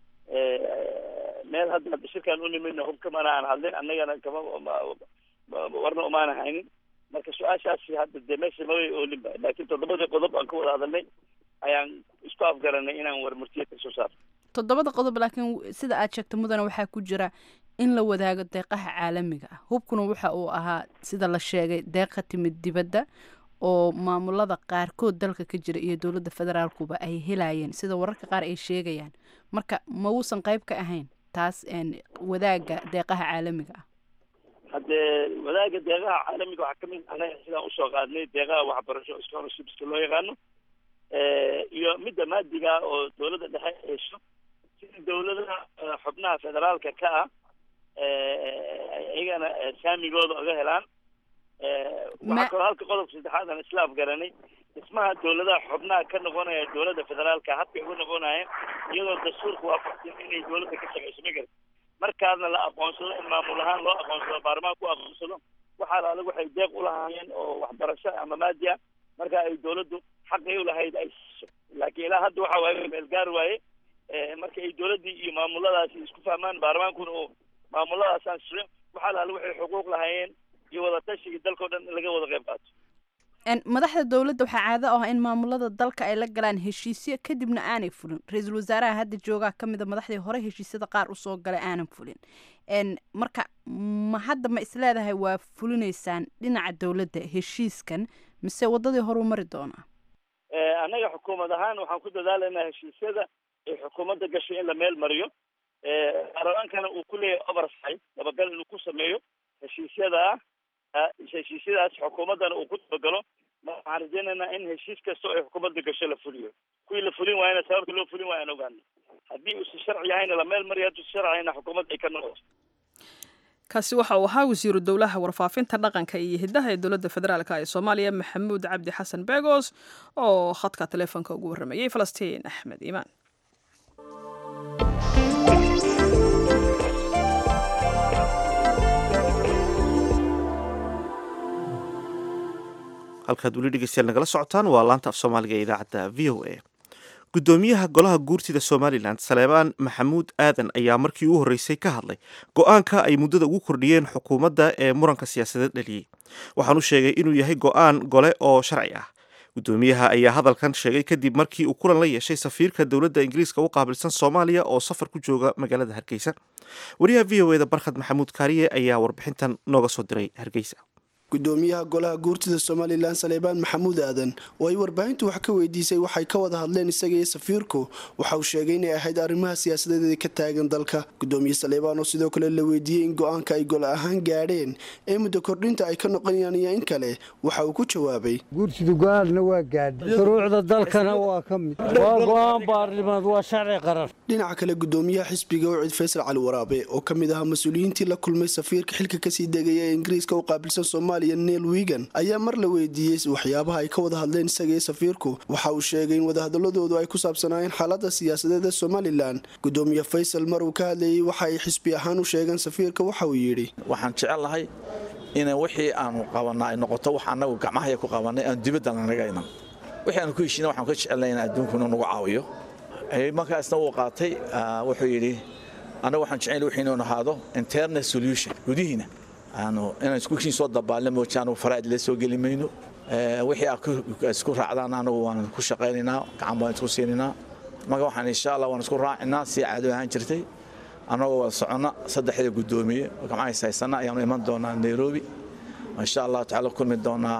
meel hadda shirkaan u nimidna hub kamana aan hadlin annagana kama warna umaana haynin marka su-aashaasi hadda dee meesha mabay oolinba laakiin toddobadii qodob aan ka wada hadalnay ayaan isku afgaranay inaan warmurtiya ka soo saarno toddobada qodob laakiin sida aad sheegta mudana waxaa ku jira in la wadaago deeqaha caalamiga ah hubkuna waxa uu ahaa sida la sheegay deeq ka timid dibadda oo maamulada qaarkood dalka ka jira iyo dowladda federaalkuba ay helayeen sida wararka qaar ay sheegayaan marka ma uusan qayb ka ahayn taas wadaaga deeqaha caalamiga ah haddee wadaaga deeqaha caalamiga waxaa kamid anaga sidaan usoo qaadnay deeqaha waxbarasho scholarshipska loo yaqaano iyo midda maadiga oo dowladda dhexe ay hesho sida dowladaha xubnaha federaalka ka ah iyagana saamigooda oga helaan waxaa kaloo halka qodobka saddexaad aan isla afgaranay dhismaha dowladaha xubnaha ka noqonaya dowladda federaalka habkay uga noqonayeen iyadoo dastuurka waafaqsan inay dowladda ka shaqeyso magar markaasna la aqoonsado in maamul ahaan loo aqoonsado baarlamaanka ku aqoonsado waxaa la adag waxay deeq ulahaayeen oo waxbarasho ama maadi ah marka ay dowladdu xaqay ulahayd ay siiso laakiin ilaa hadda waxa waaye meel gaar waaye marka ay dowladdii iyo maamuladaasi isku fahmaan baarlamaankuna oo maamuladaas aan siyo waxaa la adag waxay xuquuq lahaayeen iyo wadatashiga dalkao dhan in laga wada qayb qaato madaxda dowladda waxaa caado ah in maamulada dalka ay la galaan heshiisyo kadibna aanay fulin ra-iisul wasaaraha hadda joogaa ka mida madaxdii hore heshiisyada qaar usoo galay aanan fulin marka ma hadda ma isleedahay waa fulinaysaan dhinaca dowladda heshiiskan mise wadadii horuu mari doonaa annaga xukuumad ahaan waxaan ku dadaalaynaa heshiisyada ay xukuumadda gashay in la meel mariyo baarlamaankana uu ku leeyahay oversight dabagal inuu ku sameeyo heshiisyada heshiisyadaas xukuumaddana uu ku dabagalo waxaan rajaynaynaa in heshiis kasta oo ay xukuumadda gasho la fuliyo kuwii la fulin waayana sababta loo fulin waaya aan ogaano haddii uusan sharci yahayna la meel mariyo hadduu sharciyahayna xukuumadda ay ka noqoto kaasi waxa uu ahaa wasiiru dowlaha warfaafinta dhaqanka iyo hiddaha ee dowladda federaalk ee soomaaliya maxamuud cabdi xasan begos oo khadka taleefonka ugu warramayey falastiin axmed iimaan halkaad weli dhegeystayaal nagala socotaan waa laanta af soomaaliga ee idaacadda v o a gudoomiyaha golaha guurtida somalilan saleebaan maxamuud aadan ayaa markii u horreysay ka hadlay go-aanka ay muddada ugu kordhiyeen xukuumadda ee muranka siyaasadeed dhaliyey waxaanu sheegay inuu yahay go-aan gole oo sharci ah gudoomiyaha ayaa hadalkan sheegay kadib markii uu kulan la yeeshay safiirka dowladda ingiriiska u qaabilsan soomaaliya oo safar ku jooga magaalada hargeysa wariyaha v o eda barkhad maxamuud kaariye ayaa warbixintan nooga soo diray hargeysa gudoomiyaha golaha guurtida somalilan saleebaan maxamuud aadan oo ay warbaahintu wax ka weydiisay waxay ka wada hadleen isaga iyo safiirku waxa uu sheegay inay ahayd arrimaha siyaasadeed ka taagan dalka gudoomiye saleebaan oo sidoo kale la weydiiyey in go-aanka ay gole ahaan gaadheen ee muddo kordhinta ay ka noqonayaan iyo in kale waxa uu ku jawaabay guurtida go-aanna waa gaadhay shuruucda dalkana waa ka mid waa go-aan baarlimaad waa sharci qaran dhinaca kale gudoomiyaha xisbiga ucid faysal cali waraabe oo ka mid ahaa mas-uuliyiintii la kulmay safiirka xilka kasii degaya ee ingiriiska u qaabilsan soomaaliya neel wigan ayaa mar la weydiiyey waxyaabaha ay ka wada hadleen isagaiyo safiirku waxa uu sheegay in wadahadaladoodu ay ku saabsanaayeen xaalada siyaasadeed ee somalilan gudoomiye faysal mar uu ka hadlayey waxa ay xisbi ahaan u sheegeen safiirka waxa uu yidhi waxaan jecellahay in wixii aanu qabanna ay noqoto wax anagu gacmahaya ku qabanay aan dibadda lanaga iman wixii aanu ku heshina waxaan ka jecelnahay in adduunkuna nagu caawiyo markaasna wuu qaatay wuxuu yidhi anagu waxaan jecel wixii inuu ahaado internal solution gudihiina aanu inaan iskukiin soo dabaalna mooja anugu faraa'id la soo geli mayno wixii aad isku raacdaan anagu waan ku shaqaynaynaa gacan baan isku siinaynaa marka waxaan insha allah waan isku raacinaa si caado ahaan jirtay annagoo wada soconna saddexda guddoomiye gamcahays haysana ayaanu iman doonaa nairobi insha allah tacaala kulmi doonaa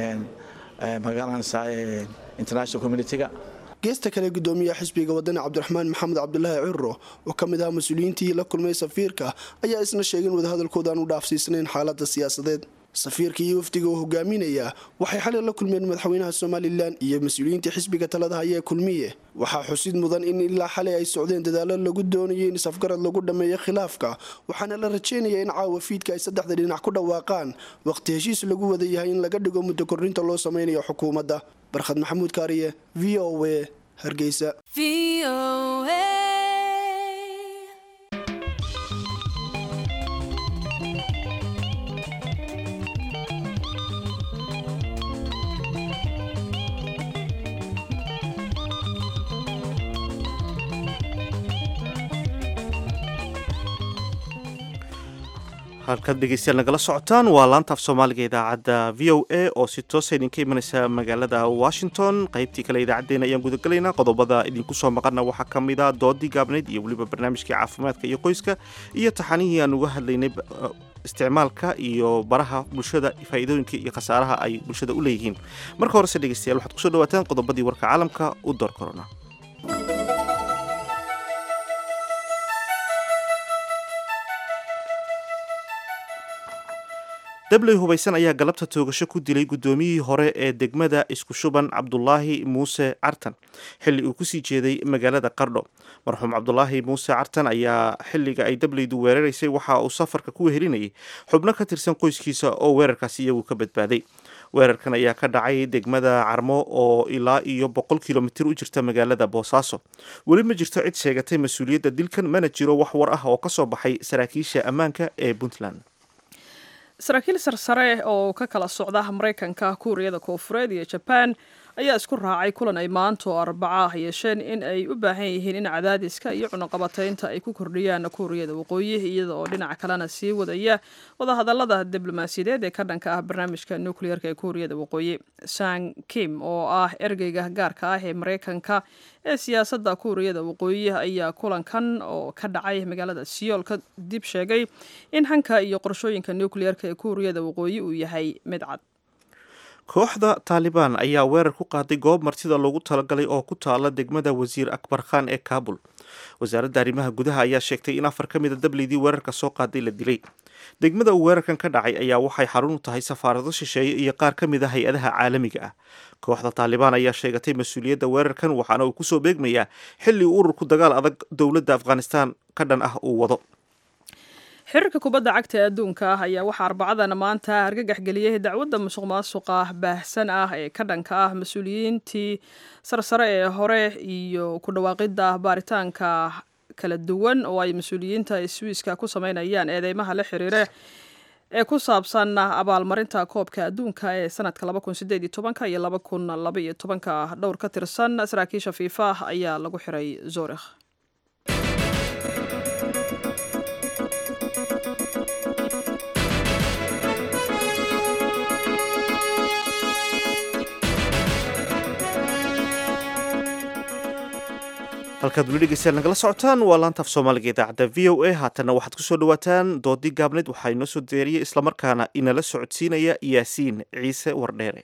magaalanaysaa international communitiga geesta kale gudoomiyaha xisbiga wadani cabdiraxmaan maxamed cabdulaahi ciro oo ka mid ahaa mas-uuliyiintii la kulmay safiirka ayaa isna sheegay in wadahadalkooda aan u dhaafsiisnayn xaalada siyaasadeed safiirka iyo wafdiga oo hogaaminaya waxay xalay la kulmeen madaxweynaha somalilan iyo mas-uuliyiintii xisbiga talada haya ee kulmiye waxaa xusid mudan in ilaa xalay ay socdeen dadaalo lagu doonayo in isafgarad lagu dhammeeyo khilaafka waxaana la rajeynaya in caawa fiidka ay saddexda dhinac ku dhawaaqaan waqti heshiis lagu wada yahay in laga dhigo muddo kordhinta loo sameynayo xukuumadda barkhad maxamuud kaariye v o a hargeysa halkaad dhegeystayaal nagala socotaan waa laanta af soomaaliga idaacadda v o a oo si toosa idinka imanaysa magaalada washington qaybtii kale idaacaddeenna ayaan gudagelaynaa qodobada idinku soo maqana waxaa ka mid a doodii gaabnayd iyo weliba barnaamijkii caafimaadka iyo qoyska iyo taxanihii aan uga hadlaynay isticmaalka iyo baraha bulshada faa'iidooyinka iyo khasaaraha ay bulshada u leeyihiin marka horese dhegeystayaal waxaad kusoo dhawaataan qodobadii warka caalamka u door korona dabley hubaysan ayaa galabta toogasho ku dilay guddoomiyihii hore ee degmada isku shuban cabdulaahi muuse cartan xilli uu kusii jeeday magaalada qardho marxuum cabdulaahi muuse cartan ayaa xilliga ay dableydu weeraraysay waxa uu safarka ku wehelinayay xubno ka tirsan qoyskiisa oo weerarkaasi iyagu ka badbaaday weerarkan ayaa ka dhacay degmada carmo oo ilaa iyo boqol kilomitir u jirta magaalada boosaaso weli ma jirto cid sheegatay mas-uuliyadda dilkan mana jiro wax war ah oo ka soo baxay saraakiisha ammaanka ee puntland saraakiil sarsare oo ka kala socda maraykanka kuuriyada koofureed iyo jabaan ayaa isku raacay kulan ay maanta oo arbaca ah yeesheen in ay u baahan yihiin in cadaadiska iyo cunaqabataynta ay ku kordhiyaan kuuriyada waqooyi iyada oo dhinaca kalena sii wadaya wadahadalada diblomaasiyadeed ee ka dhanka ah barnaamijka nukliyeerka ee kuuriyada waqooyi sang kim oo ah ergeyga gaarka ah ee mareykanka ee siyaasadda kuuriyada waqooyi ayaa kulankan oo ka dhacay magaalada siyool ka dib sheegay in hanka iyo qorshooyinka nukliyeerka ee kuuriyada waqooyi uu yahay mid cad kooxda taalibaan ayaa weerar ku qaaday goob martida loogu talagalay oo ku taala degmada wasiir akbar khan ee kaabul wasaaradda arrimaha gudaha ayaa sheegtay in afar ka mida dableydii weerarka soo qaaday la dilay degmada uu weerarkan ka dhacay ayaa waxay xarun u tahay safaarado shisheeye iyo qaar ka mid a hay-adaha caalamiga ah kooxda taalibaan ayaa sheegatay mas-uuliyadda weerarkan waxaana uu kusoo beegmayaa xilli uu ururku dagaal adag dowladda afghanistan ka dhan ah uu wado xiriirka kubadda cagta ee adduunka ah ayaa waxaa arbacadan maanta argagax geliyey dacwadda musuq maasuqa baahsan ah ee ka dhanka ah mas-uuliyiintii sarsare ee hore iyo ku dhawaaqidda baaritaanka kala duwan oo ay mas-uuliyiinta swiiska ku sameynayaan eedeymaha la xiriire ee ku saabsan abaalmarinta koobka adduunka ee sanadka iyo dhowr ka tirsan saraakiisha fiifa ayaa lagu xiray zorikh halkaad weli dhegeystayaal nagala socotaan waa laantaaf soomaaliga idaacadda v o a haatanna waxaad kusoo dhawaataan doodii gaabneed waxaa inoo soo deeriyey islamarkaana inala socodsiinaya yaasiin ciise wardheere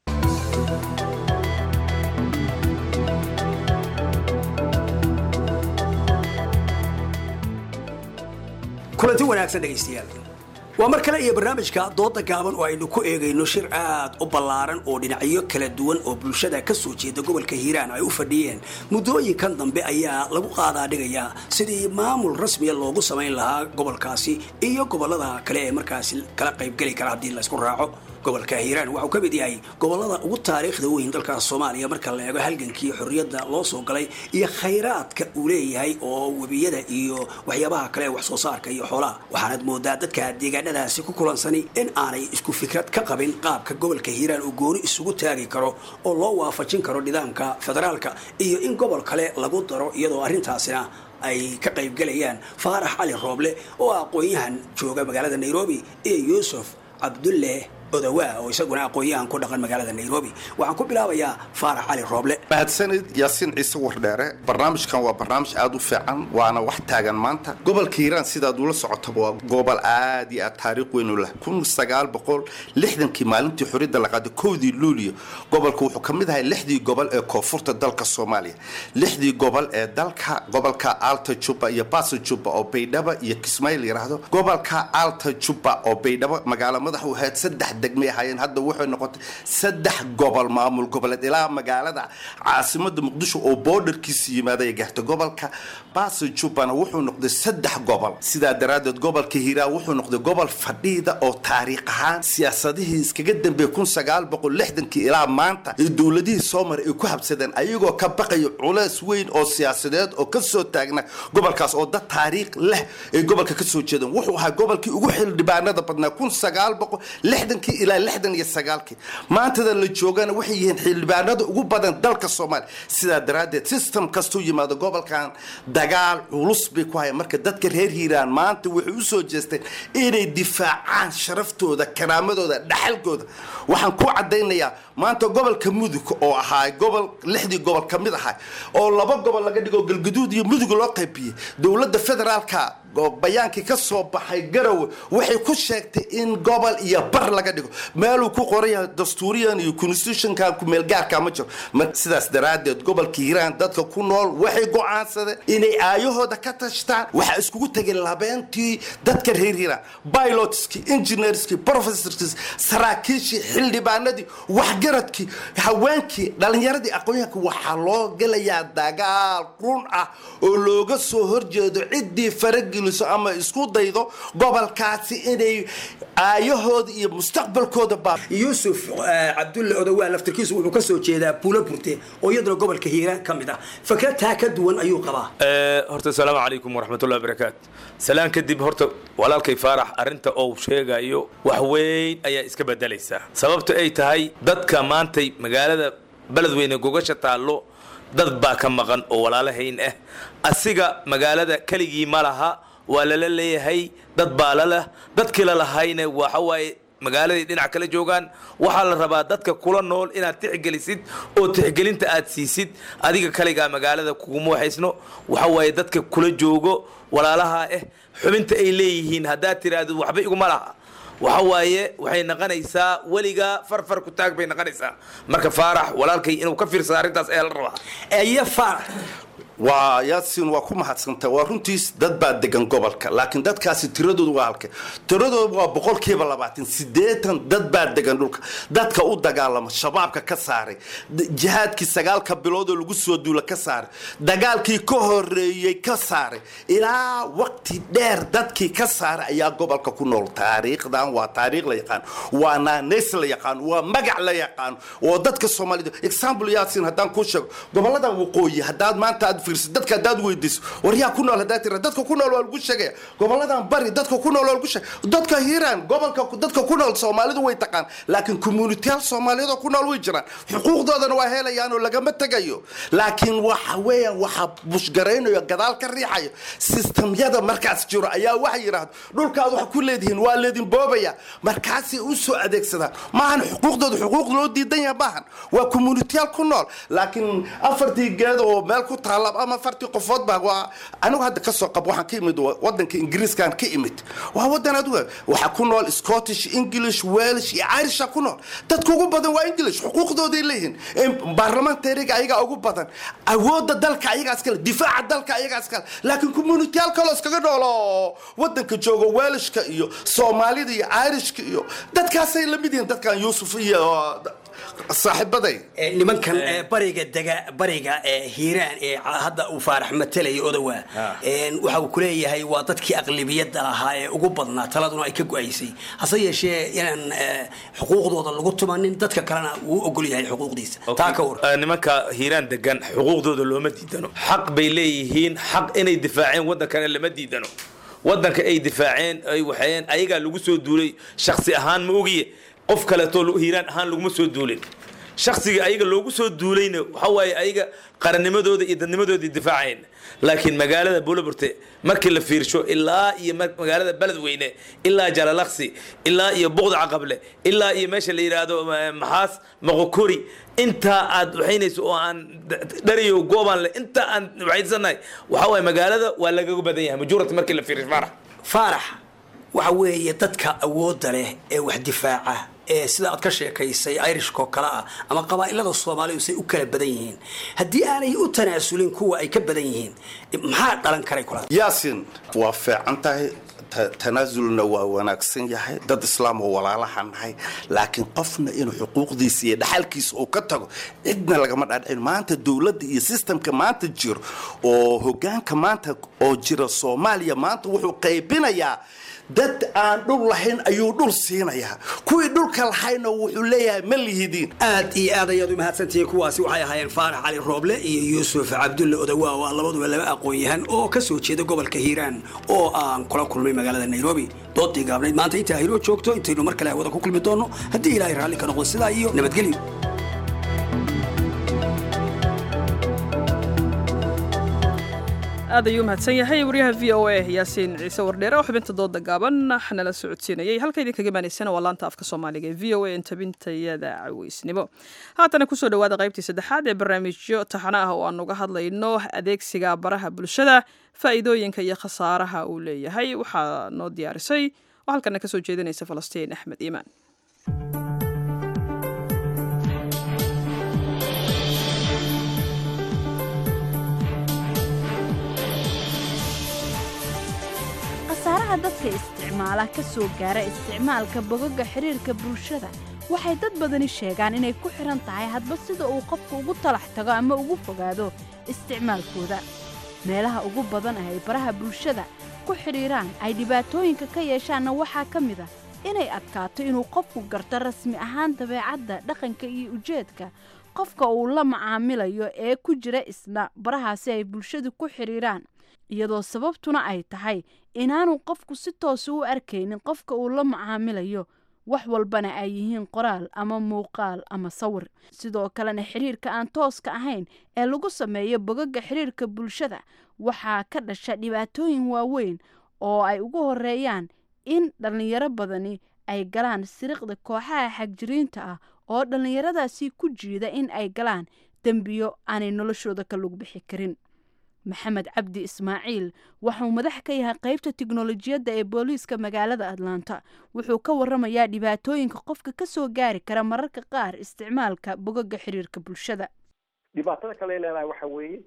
kulanti wanaagsan dhegaystayaal waa mar kale iyo barnaamijka dooda gaaban oo aynu ku eegayno shir aad u ballaaran oo dhinacyo kala duwan oo bulshada ka soo jeeda gobolka hiiraan ay u fadhiyeen muddooyinkan dambe ayaa lagu qaadaa dhigayaa sidii maamul rasmiya loogu samayn lahaa gobolkaasi iyo gobollada kale ee markaasi kala qaybgeli kara haddii laysku raaco gobolka hiiraan waxauu ka mid yahay gobollada ugu taariikhda weyn dalka soomaaliya marka la eego halgankii xorriyadda loo soo galay iyo khayraadka uu leeyahay oo webiyada iyo waxyaabaha kale ee wax soo saarka iyo xoolaha waxaanad moodaa dadka deegaanadaasi ku kulansani in aanay isku fikrad ka qabin qaabka gobolka hiiraan uu gooni isugu taagi karo oo loo waafajin karo nidaamka federaalka iyo in gobol kale lagu daro iyadoo arrintaasina ay ka qaybgelayaan faarax cali rooble oo aqoon-yahan jooga magaalada nairobi iyo yuusuf cabdulle odawaa oo isaguna aqoon-yahan ku dhaqan magaalada nairobi waxaan ku bilaabayaa faarax cali rooble mahadsanid yaasiin ciise wardheere barnaamijkan waa barnaamij aada u fiican waana wax taagan maanta gobolka hiiraan sidaad ula socotaba waa gobol aad iyo aad taariikh weyn u leh kun sagaal boqol lixdankii maalintii xorriyadda la qaaday kowdii luuliyo gobolka wuxuu ka mid ahay lixdii gobol ee koonfurta dalka soomaaliya lixdii gobol ee dalka gobolka alta jubba iyo basa jubba oo baydhaba iyo kismaayo la yidhaahdo gobolka alta jubba oo baydhabo magaalo madax u ahayd saddex degmay ahaayeen hadda waxay noqotay saddex gobol maamul goboleed ilaa magaalada caasimada muqdisho oo boodarkiisa yimaaday gaartay gobolka basa jubbana wuxuu noqday saddex gobol sidaa daraaddeed gobolka hiiraan wuxuu noqday gobol fadhiida oo taariikh ahaan siyaasadihii iskaga dambeeyey kun sagaal boqol lixdankii ilaa maanta ee dowladihii soo maray ay ku habsadeen ayagoo ka baqaya culeys weyn oo siyaasadeed oo kasoo taagna gobolkaas oo dad taariikh leh ay gobolka kasoo jeedeen wuxuu ahaa gobolkii ugu xildhibaanada badnaa kun sagaal boqol lixdankii ilaa lixdan iyo sagaalkii maantada la joogana waxay yihiin xildhibaanada ugu badan dalka soomaaliya sidaa daraaddeed system kastuu yimaado gobolkan dagaal culus bay ku hayaan marka dadka reer hiiraan maanta waxay u soo jeesteen inay difaacaan sharaftooda karaamadooda dhaxalkooda waxaan ku caddaynayaa maanta gobolka mudug oo ahaa gobol lixdii gobol ka mid ahaa oo laba gobol laga dhigo galguduud iyo mudug loo qaybiyey dowladda federaalka bayaankii ka soo baxay garowe waxay ku sheegtay in gobol iyo bar laga dhigo meeluu ku qoran yahay dastuuriyan iyo constitutionkan kumeelgaarka ma jiro sidaas daraaddeed gobolka hiiraan dadka ku nool waxay go-aansadeen inay aayahooda ka tashtaan waxaa iskugu tegay labeentii dadka reer hiiraan pilotskii engineerskii professorskii saraakiishii xildhibaanadii waxgaradkii haweenkii dhalinyaradii aqoonyahanka waxaa loo gelayaa dagaal run ah oo looga soo horjeedo ciddii faragil ama isku daydo gobolkaasi inay aayahooda iyo mustaqbalkooda baa yuusuf cabdulle odawaa laftirkiisu wuxuu ka soo jeedaa buulo burte oo iyaduna gobolka hiiraan ka mid ah fikrataa ka duwan ayuu qabaa horta asalaamu calaykum waraxmatullahi barakaatu salaan kadib horta walaalkay faarax arrinta ou sheegayo wax weyn ayaa iska bedelaysaa sababta ay tahay dadka maantay magaalada beledweyne gogasha taallo dad baa ka maqan oo walaalahayn ah asiga magaalada keligii ma laha waa lala leeyahay dad baa laleh dadkii lalahayna waxa waaye magaaladay dhinac kala joogaan waxaa la rabaa dadka kula nool inaad tixgelisid oo tixgelinta aad siisid adiga kaligaa magaalada kuguma waxaysno waxa waaye dadka kula joogo walaalaha ah xubinta ay leeyihiin haddaad tiraahdo waxba iguma laha waxa waaye waxay noqonaysaa weligaa farfar ku taag bay noqonaysaa marka faarax walaalkay inuu ka fiirsado arrintaas ayaa la rabaa eye faarax waa yaasin waa ku mahadsantay waa runtiis dad baa degan gobolka laakiin dadkaasi tiradoodu waa halke tiradoodu waa boqolkiiba labaatan sideetan dad baa degan dhulka dadka u dagaalama shabaabka ka saaray jihaadkii sagaalka bilood oo lagu soo duula ka saaray dagaalkii ka horeeyey ka saaray ilaa waqti dheer dadkii ka saaray ayaa gobolka ku nool taariikhdan waa taariikh la yaqaan waa naaneys la yaqaan waa magac la yaqaan oo dadka soomaalida example yaasin haddaan kuu sheego gobolada waqooyi haddaad maanta aad fiirsid dadka haddaad weydiiso war yaa ku nool haddaad tira dadka ku nool waa lagu sheegaya goboladan bari dadka ku nool waa lagu sheegaya dadka hiiraan gobolka dadka ku nool soomaalidu way taqaan laakiin communitiyaal soomaaliyeed oo ku nool way jiraan xuquuqdoodana waa helayaan oo lagama tegayo laakiin waxa weeyaan waxa bushgaraynayo gadaal ka riixayo sistamyada markaas jiro ayaa waxay yidhaahdo dhulkaad wax ku leedihiin waa leedin boobaya markaasay u soo adeegsadaan maahan xuquuqdooda xuquuq loo diidan yahay maahan waa communitiyaal ku nool laakiin afartii geed oo meel ku taala ama afartii qofood baa waa anigu hadda ka soo qab waxaan ka imid wadanka ingiriiskaan ka imid waa wadan aduga waxaa ku nool scottish english welsh iyo irisha ku nool dadka ugu badan waa english xuquuqdooday leeyihiin baarlamentariga ayagaa ugu badan awooda dalka ayagaa iskale difaaca dalka ayagaa iskale laakiin communitiyaal kaloo iskaga nool oo wadanka joogo welshka iyo soomaalida iyo irishka iyo dadkaasay la mid yihiin dadkan yuusuf iyo saaxiibaday nimankan bariga dega bariga hiiraan ee hadda uu faarax matalaya odowa waxa uu kuleeyahay waa dadkii aqlibiyadda lahaa ee ugu badnaa taladuna ay ka go-aysay hase yeeshee inaan xuquuqdooda lagu tumanin dadka kalena wuu ogol yahay xuquuqdiisa taa ka war nimanka hiiraan degan xuquuqdooda looma diidano xaq bay leeyihiin xaq inay difaaceen waddankana lama diidano waddanka ay difaaceen ay waxeen ayagaa lagu soo duulay shaksi ahaan ma ogiye qof kaleetoo hiiraan ahaan laguma soo duulin shaksiga ayaga loogu soo duulayna waxa waaye ayaga qarannimadooda iyo dadnimadooda difaaceen laakiin magaalada buulaburte markii la fiirsho ilaa iyo magaalada beledweyne ilaa jalalaqsi ilaa iyo buqda caqable ilaa iyo meesha la yidhaahdo maxaas moqokori intaa aad waxaynayso oo aan dhariyo goobaan le intaa aan waxaysannahay waxa waaye magaalada waa lagaga badan yahay majuurata markii la fiirsho faarax faarax waxa weeye dadka awoodda leh ee wax difaaca ee sida aad ka sheekaysay irishkoo kale ah ama qabaa'ilada soomaalidu say u kala badan yihiin haddii aanay u tanaasulin kuwa ay ka badan yihiin maxaa dhalan karay kula yaasin waa fiican tahay tanaasulna waa wanaagsan yahay dad islaam oo walaalaha nahay laakiin qofna inuu xuquuqdiisa iyo dhaxalkiisa uu ka tago cidna lagama dhaadhicin maanta dowladda iyo sistamka maanta jiro oo hogaanka maanta oo jira soomaaliya maanta wuxuu qaybinayaa dad aan dhul lahayn ayuu dhul siinayaa kuwii dhulka lahayna wuxuu leeyahay ma lihidiin aad iyo aad ayaad u mahadsantihiin kuwaasi waxay ahaayeen faarax cali rooble iyo yuusuf cabdulle odawaa waa labaduba laba aqoon-yahan oo ka soo jeeda gobolka hiiraan oo aan kula kulmay magaalada nairobi doodii gaabnayd maanta intaa hiroo joogto intaynu mar kale hawada ku kulmi doonno haddii ilaahay raalli ka noqdo sidaa iyo nabadgelyo aad ayuu mahadsan yahay waryaha v o a yaasiin ciise wardheere oo xubinta dooda gaaban nala socodsiinayay halka idinka imaanaysana waa laanta afka soomaaliga ee v o a intabintayada caweysnimo haatana kusoo dhawaada qaybtii saddexaad ee barnaamijyo taxana ah oo aan uga hadlayno adeegsiga baraha bulshada faa'iidooyinka iyo khasaaraha uu leeyahay waxaa noo diyaarisay oo halkana kasoo jeedinaysa falastiin axmed iimaan khasaaraha dadka isticmaala ka soo gaara isticmaalka bogoga xiriirka bulshada waxay dad badani sheegaan inay ku xidhan tahay hadba sida uu qofku ugu talax tago ama ugu fogaado isticmaalkooda meelaha ugu badan ah ay baraha bulshada ku xidhiiraan ay dhibaatooyinka ka yeeshaanna waxaa ka mid a inay adkaato inuu qofku garto rasmi ahaan dabeecadda dhaqanka iyo ujeedka qofka uu la macaamilayo ee ku jira isna barahaasi ay bulshadu ku xidhiiraan iyadoo sababtuna ay tahay inaanu qofku si toosa u arkaynin qofka uu la macaamilayo wax walbana ay yihiin qoraal ama muuqaal ama sawir sidoo kalena xiriirka aan tooska ahayn ee lagu sameeyo bogaga xiriirka bulshada waxaa ka dhasha dhibaatooyin waaweyn oo ay ugu horeeyaan in dhallinyaro badani ay galaan siriqda kooxaha xagjiriinta ah oo dhallinyaradaasi ku jiida in ay galaan dembiyo aanay noloshooda ka lug bixi karin maxamed cabdi ismaaciil waxauu madax ka yahay qeybta tiknolojiyadda ee booliiska magaalada atlanta wuxuu ka waramayaa dhibaatooyinka qofka kasoo gaari kara mararka qaar isticmaalka bogaga xiriirka bulshada dhibaatada kale leedahay waxa weeye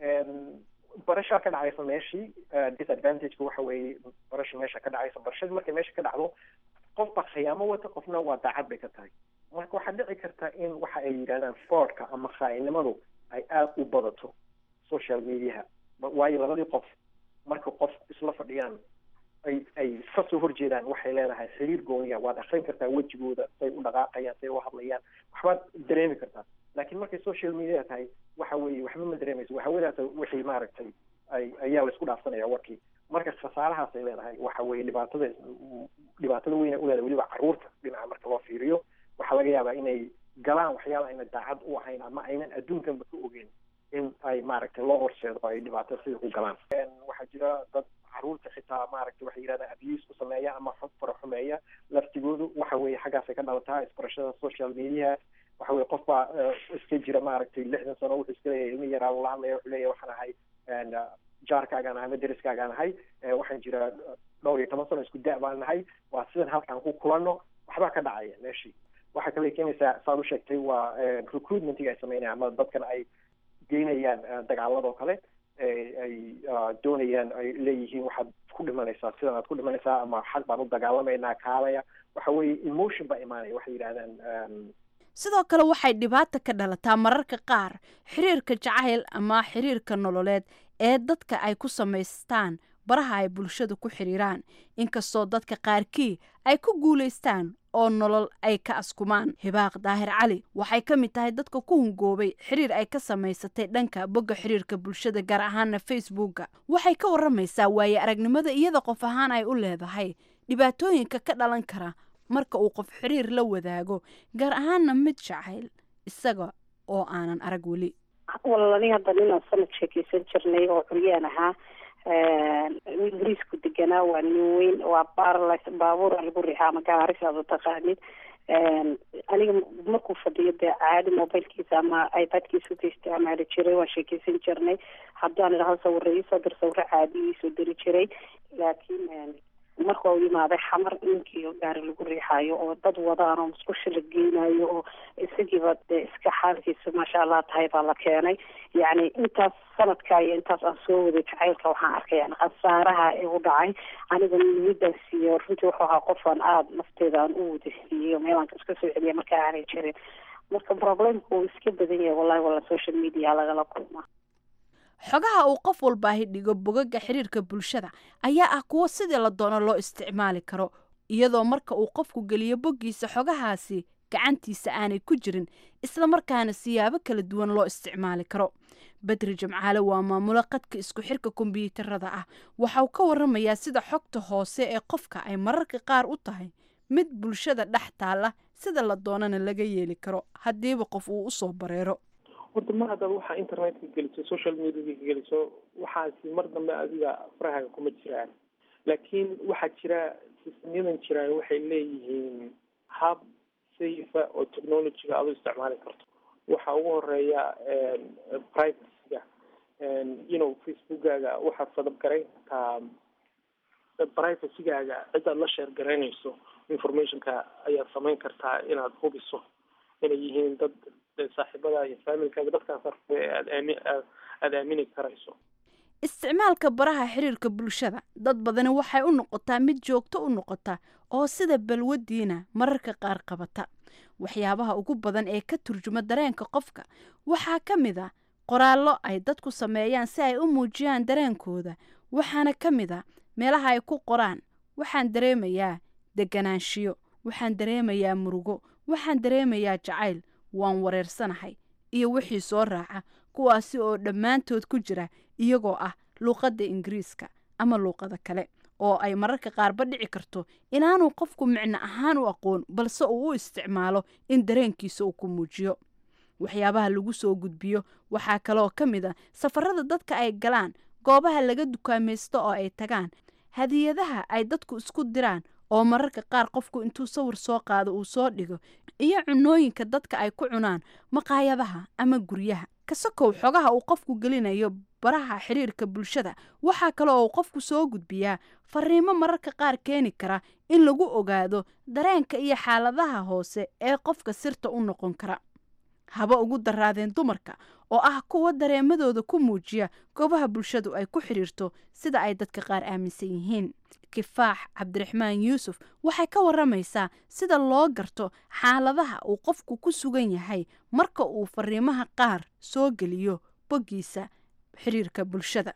barashaa ka dhacaysa meeshii disadvantageka waxa weeye barasha meesha ka dhacaysa barashadii markay meesha ka dhacdo qof baa khiyaamo wata qofna waa daacad bay ka tahay marka waxaa dhici karta in waxa ay yidhahdaan fordka ama khaa'inimadu ay aada u badato social mediaha waayo labadii qof marka qof isla fadhiyaan ay ay kasoo horjeedaan waxay leedahay xiriir gooniya waad akrin kartaa wejigooda say u dhaqaaqayaan say u hadlayaan waxbaad dareemi kartaa laakiin markay social media tahay waxa weeye waxba ma dareemayso waxawadaas wixii maaragtay ay ayaa la isku dhaafsanaya warkii marka khasaarahaas ay leedahay waxa weeye dhibaatada dhibaatada weyn ay uleedahay weliba carruurta dhinaca marka loo fiiriyo waxaa laga yaabaa inay galaan waxyaaba ayna daacad u ahayn ama aynan adduunkanba ka ogeyn in ay maaragtay loo horseedo ay dhibaato sida ku galaan waxaa jira dad caruurta xitaa maaragtay waxay yidhahdaan abuse ku sameeya ama fara xumeeya laftigoodu waxa weeye xaggaasay ka dhalataa isbarashada social mediaha waxa weye qof baa iska jira maaragtay lixdan sano wuxuu iska leeyahay ilmi yaraa lala hadlaya wuxuu leeyahay waxaan ahay jaarkaagaan ahay ama deriskaagaan ahay waxaan jira dhowr iyo toban sano isku da' baan nahay waa sidan halkaan ku kulanno waxbaa ka dhacaya meeshii waxaa kale keenaysaa saad u sheegtay waa recruitmentiga ay sameynayaan ama dadkan ay geynayaan dagaaladoo kale ay doonayaan ay leeyihiin waxaad ku dhimanaysaa sidan aad ku dhimanaysaa ama xag baan u dagaalamaynaa kaalaya waxa weeye emotion baa imaanaya waxay yidhahdaan sidoo kale waxay dhibaata ka dhalataa mararka qaar xiriirka jacayl ama xiriirka nololeed ee dadka ay ku samaystaan baraha ay bulshada ku xiriiraan inkastoo dadka qaarkii ay ku guulaystaan oo nolol ay ka askumaan hibaaq daahir cali waxay ka mid tahay dadka ku hungoobay xiriir ay ka samaysatay dhanka bogga xiriirka bulshada gaar ahaana facebooka waxay ka waramaysaa waaye aragnimada iyada qof ahaan ay u leedahay dhibaatooyinka ka dhalan kara marka uu qof xiriir la wadaago gaar ahaana mid jacayl isaga oo aanan arag weli walani hadda ninaan sanad sheekeysan jirnay oo curyaan ahaa ingiriisku deganaa waa nin weyn waa barlis baabuur lagu riixaa ama gaaris aad u taqaanid aniga markuu fadhiyo dee caadi mobilkiisa ama ipadkiisa ka isticmaali jiray waan sheekeysan jirnay haddaan idhaho sawiro iisoo dir sawiro caadi iisoo diri jiray laakiin marka uu yimaaday xamar ninkii gaari lagu riixaayo oo dad wadaan oo musqusha la geynayo oo isagiiba dee iska xaalkiisa maasha allah tahay baa la keenay yacni intaas sanadka iyo intaas aan soo waday jacaylka waxaan arkay yani khasaaraha igu dhacay aniga niyadaas iyo runtii wuxuu ahaa qofaan aada nafteeda aan u wada siiyey meelaan iska soo celiya marka aanay jirin marka problemka uu iska badan yahay wallahi walla social media lagala kulmaa xogaha uu qof walbaahi dhigo bogaga xiriirka bulshada ayaa ah kuwo sidii la doono loo isticmaali karo iyadoo marka uu qofku geliyo boggiisa xogahaasi gacantiisa aanay ku jirin islamarkaana siyaabo kala duwan loo isticmaali karo badri jimcaale waa maamulo qadka isku xirka kombiyuutarada ah waxauu ka waramayaa sida xogta hoose ee qofka ay mararka qaar u tahay mid bulshada dhex taalla sida la doonana laga yeeli karo haddiiba qof uu usoo bareero horta mar haddaad waxaa internetka geliso social mediaka geliso waxaasi mar dambe adiga farahaaga kuma jiraan laakiin waxaa jira sistemyadan jiraan waxay leeyihiin hab safa oo technologyga aad u isticmaali karto waxaa ugu horeeya privacyga you know facebookaaga waxaad sadabgarayn kartaa privacygaaga cidaad la sheer garaynayso informationka ayaad samayn kartaa inaad hubiso inay yihiin dad saaxiibada iyo faamilkaaga dadkaas aad aami aada aamini karayso isticmaalka baraha xiriirka bulshada dad badani waxay u noqotaa mid joogto u noqota oo sida balwadiina mararka qaar qabata waxyaabaha ugu badan ee ka turjuma dareenka qofka waxaa ka mid a qoraallo ay dadku sameeyaan si ay u muujiyaan dareenkooda waxaana ka mid a meelaha ay ku qoraan waxaan dareemayaa deganaanshiyo waxaan dareemayaa murugo waxaan dareemayaa jacayl waan wareersanahay iyo wixii soo raaca kuwaasi oo dhammaantood ku jira iyagoo ah luuqadda ingiriiska ama luuqada kale oo ay mararka qaarba dhici karto inaanuu qofku micno ahaan u aqoon balse uu u isticmaalo in dareenkiisa uu ku muujiyo waxyaabaha lagu soo gudbiyo waxaa kaleoo ka mid a safarada dadka ay galaan goobaha laga dukaamaysto oo ay tagaan hadiyadaha ay dadku isku diraan oo mararka qaar qofku intuu sawir soo qaado uu soo dhigo iyo cunooyinka dadka ay ku cunaan maqaayadaha ama guryaha kasakow xogaha uu qofku gelinayo baraha xiriirka bulshada waxaa kale oo uu qofku soo gudbiyaa fariimo mararka qaar keeni kara in lagu ogaado dareenka iyo xaaladaha hoose ee qofka sirta u noqon kara haba ugu daraadeen dumarka oo ah kuwa dareemadooda ku muujiya goobaha bulshadu ay ku xidhiirto sida ay dadka qaar aaminsan yihiin kifaax cabdiraxmaan yuusuf waxay ka waramaysaa sida loo garto xaaladaha uu qofku ku sugan yahay marka uu fariimaha qaar soo geliyo boggiisa xiriirka bulshada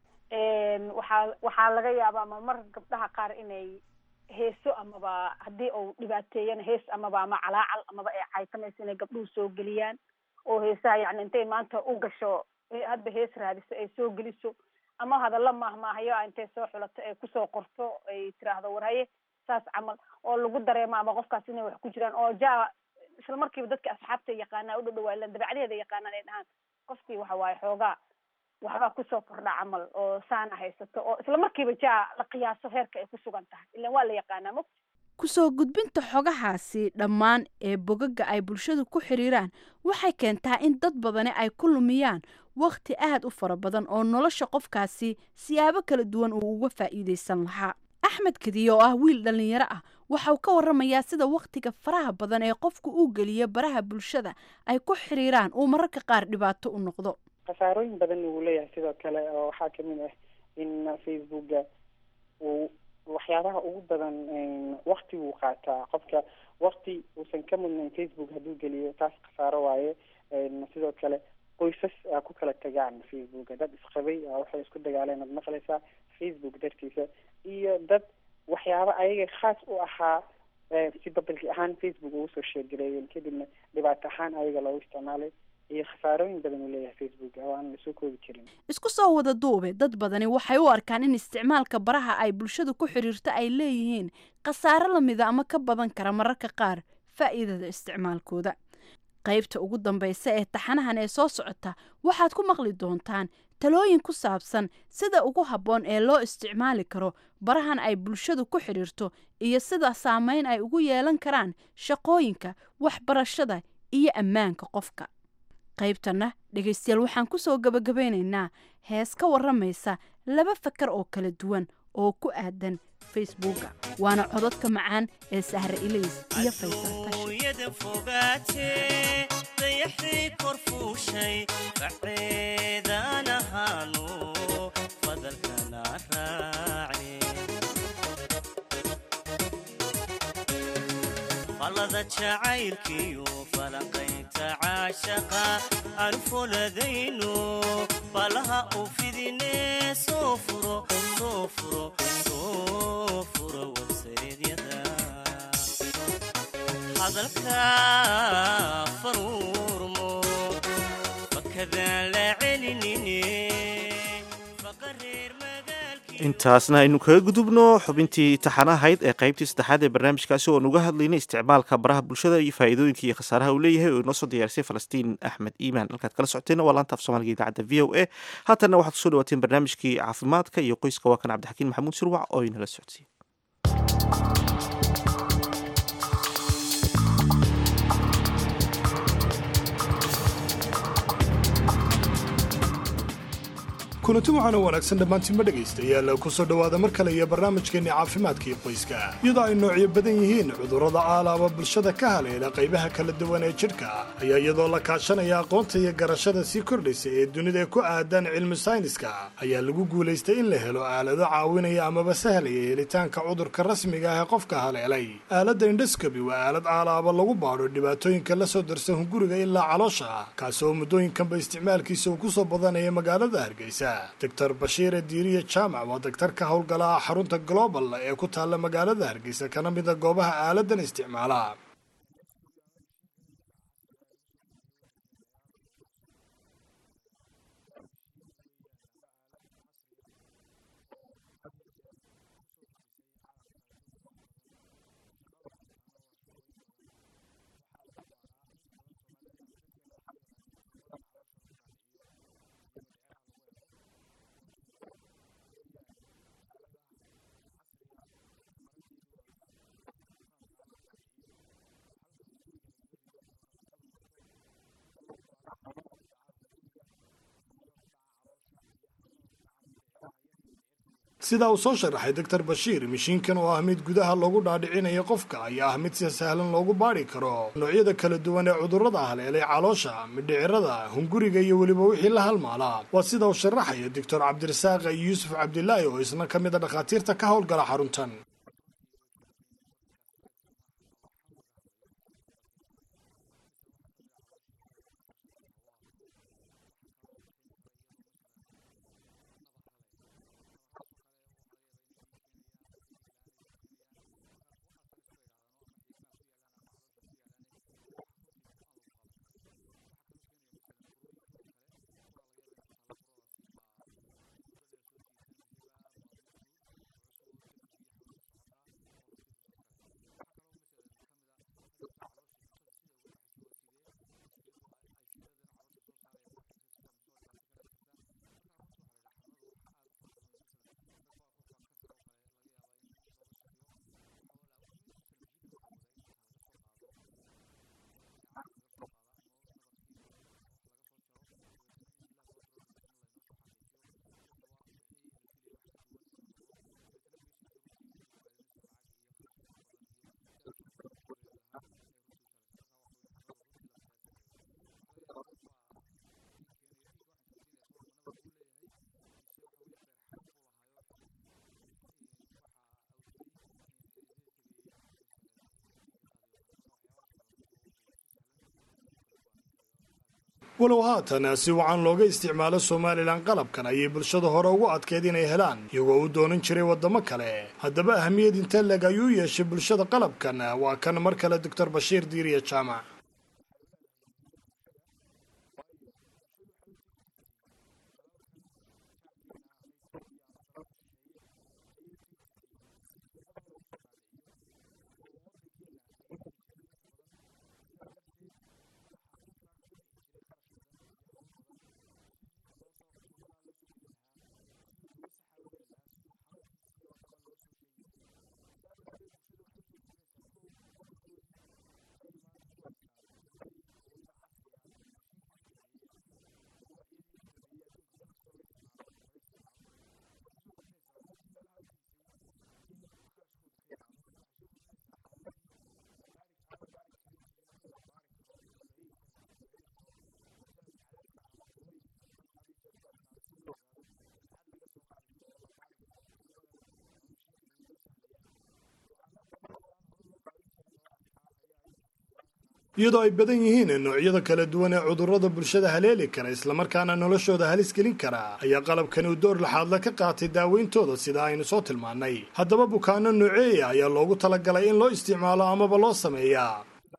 waxaa waxaa laga yaabaa marmar gabdhaha qaar inay heeso amaba haddii uu dhibaateeyana hees amaba ama calaacal amaba ay caytamayso inay gabdhuhu soo geliyaan oo heesaha yani intay maanta u gasho hadba hees raadiso ay soo geliso ama hadalla maahmaahayo a intay soo xulato ay kusoo qorto ay tiraahdo war haye saas camal oo lagu dareemo ama qofkaas inay wax ku jiraan oo ja isla markiiba dadka asxaabta yaqaanaa u dhadhawaa ilan dabacdeeda yaqaanaan ay dhahaan qofkii waxa waaye xoogaa waxbaa kusoo kordha camal oo saana haysato oo isla markiiba ja la qiyaaso heerka ay ku sugan tahay ilan waa la yaqaanaa mo kusoo gudbinta xogahaasi dhammaan ee bogaga ay bulshadu ku xiriiraan waxay keentaa in dad badani ay ku lumiyaan wakhti aad u fara badan oo nolosha qofkaasi siyaabo kala duwan uu uga faa'iidaysan lahaa axmed kadiye oo ah wiil dhallinyaro ah waxauu ka waramayaa sida wakhtiga faraha badan ee qofku uu geliyo baraha bulshada ay ku xiriiraan uu mararka qaar dhibaato u noqdo khasaarooyin badan uu leeyahay sidoo kale oo waxaa kamid ah in facebooka uu waxyaabaha ugu badan wakti wuu qaataa qofka wakti uusan ka mudnayn facebook hadduu geliyo taas khasaaro waaye sidoo kale qoysas aa ku kala tagaan facebooka dad isqabay waxay isku dagaaleen ad maqlaysaa facebook dartiisa iyo dad waxyaaba ayaga khaas u ahaa si babalki ahaan facebook ugu soo sheergareeyeen kadibna dhibaato ahaan ayaga loogu isticmaalay iyo khasaarooyin badan uu leeyahay facebook oo aan lasoo koobi karin isku soo wada duube dad badani waxay u arkaan in isticmaalka baraha ay bulshadu ku xidhiirto ay leeyihiin khasaaro lamida ama ka badan kara mararka qaar faa'iidada isticmaalkooda qaybta ugu dambaysa ee taxanahan ee soo socota waxaad ku maqli doontaan talooyin ku saabsan sida ugu habboon ee loo isticmaali karo barahan ay bulshadu ku xidhiirto iyo sida saameyn ay ugu yeelan karaan shaqooyinka waxbarashada iyo ammaanka qofka qaybtanna dhegaystayaal waxaan ku soo gabagabeynaynaa hees ka warramaysa laba fakar oo kala duwan oo ku aadan facebooka waana cododka macaan ee sahre ilays iyo faysal falada jacaylkiyo falanqaynta caashaqa aan fuladayno balaha u fidine soo furo soo furo soo furo warseedyada hadalka faruurmo fakadaan la celinine intaasna aynu kaga gudubno xubintii taxanahayd ee qaybtii saddexaad ee barnaamijkaasi oo nuga hadlaynay isticmaalka baraha bulshada iyo faa'iidooyinka iyo khasaaraha uu leeyahay oo inoo soo diyaarisay falastiin axmed iimaan halkaad kala socoteen waa laanta af soomaaliga idaacadda v o a haatanna waxaad kusoo dhawaateen barnaamijkii caafimaadka iyo qoyska waa kan cabdixakiin maxamuud surwac oo inala socodsiiye kulanti waxaana wanaagsan dhammaantiinma dhegaystayaal ku soo dhowaada mar kale iyo barnaamijkeenna caafimaadka iyo qoyska iyadoo ay noocyo badan yihiin cudurrada aalaaba bulshada ka haleela qaybaha kala duwan ee jidhka ayaa iyadoo la kaashanaya aqoonta iyo garashada sii kordhaysa ee dunida ku aadan cilmi sayniska ayaa lagu guulaystay in la helo aalado caawinaya amaba sahlaya helitaanka cudurka rasmiga ah ee qofka haleelay aaladda indhoscobi waa aalad aalaaba lagu baadho dhibaatooyinka la soo darsan hunguriga ilaa caloosha kaasi oo muddooyinkanba isticmaalkiisa uu ku soo badanaya magaalada hargeysa doctor bashiire diiriye jaamac waa daktar ka howlgalaha xarunta global ee ku taalla magaalada hargeysa kana mida goobaha aaladan isticmaala sida uu soo sharaxay doctor bashiir mishiinkan oo ah mid gudaha loogu dhaadhicinayo qofka ayaa ah mid si sahlan loogu baadhi karo noocyada kala duwan ee cudurrada haleelay caloosha midhicirada hunguriga iyo weliba wixii la halmaalaa waa sida uu sharaxaya doctor cabdirasaaq yuusuf cabdilaahi oo isna ka mid a dhakhaatiirta ka howlgala xaruntan walow haatan si wacan looga isticmaalo somalilan qalabkan ayay bulshada hore ugu adkeyd inay helaan iyagoo u doonan jiray waddamo kale haddaba ahamiyad intee leg ayuu yeeshay bulshada qalabkan waa kan mar kale doctor bashiir diiriya jaamac iyadoo ay badan yihiin noocyada kala duwan ee cudurrada bulshada haleeli kara islamarkaana noloshooda halis gelin kara ayaa qalabkani uu door laxaadla ka qaatay daaweyntooda sida aynu soo tilmaannay haddaba bukaano nooceeya ayaa loogu talagalay in loo isticmaalo amaba loo sameeyaa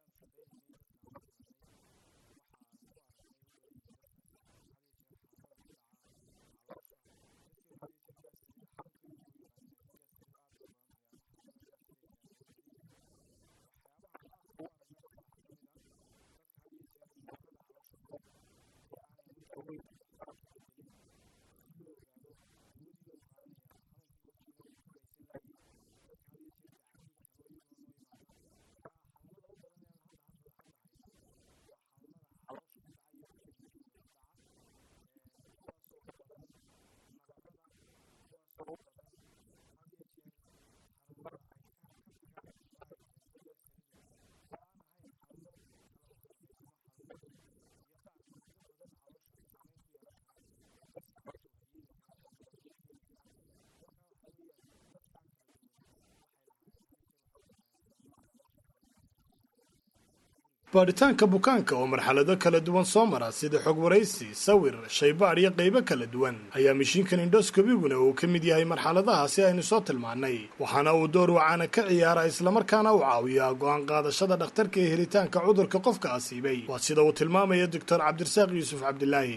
baadhitaanka bukaanka oo marxalado kala duwan soo mara sida xog waraysi sawir shaybaadh iyo qaybo kala duwan ayaa mishiinkan indhoskobiguna uu ka mid yahay marxaladaha si aynu soo tilmaannay waxaana uu door wacaana ka ciyaara islamarkaana uu caawiyaa go'aan qaadashada dhakhtarka ee helitaanka cudurka qofka asiibay waa sida uu tilmaamaya doctor cabdirasaaq yuusuf cabdilaahi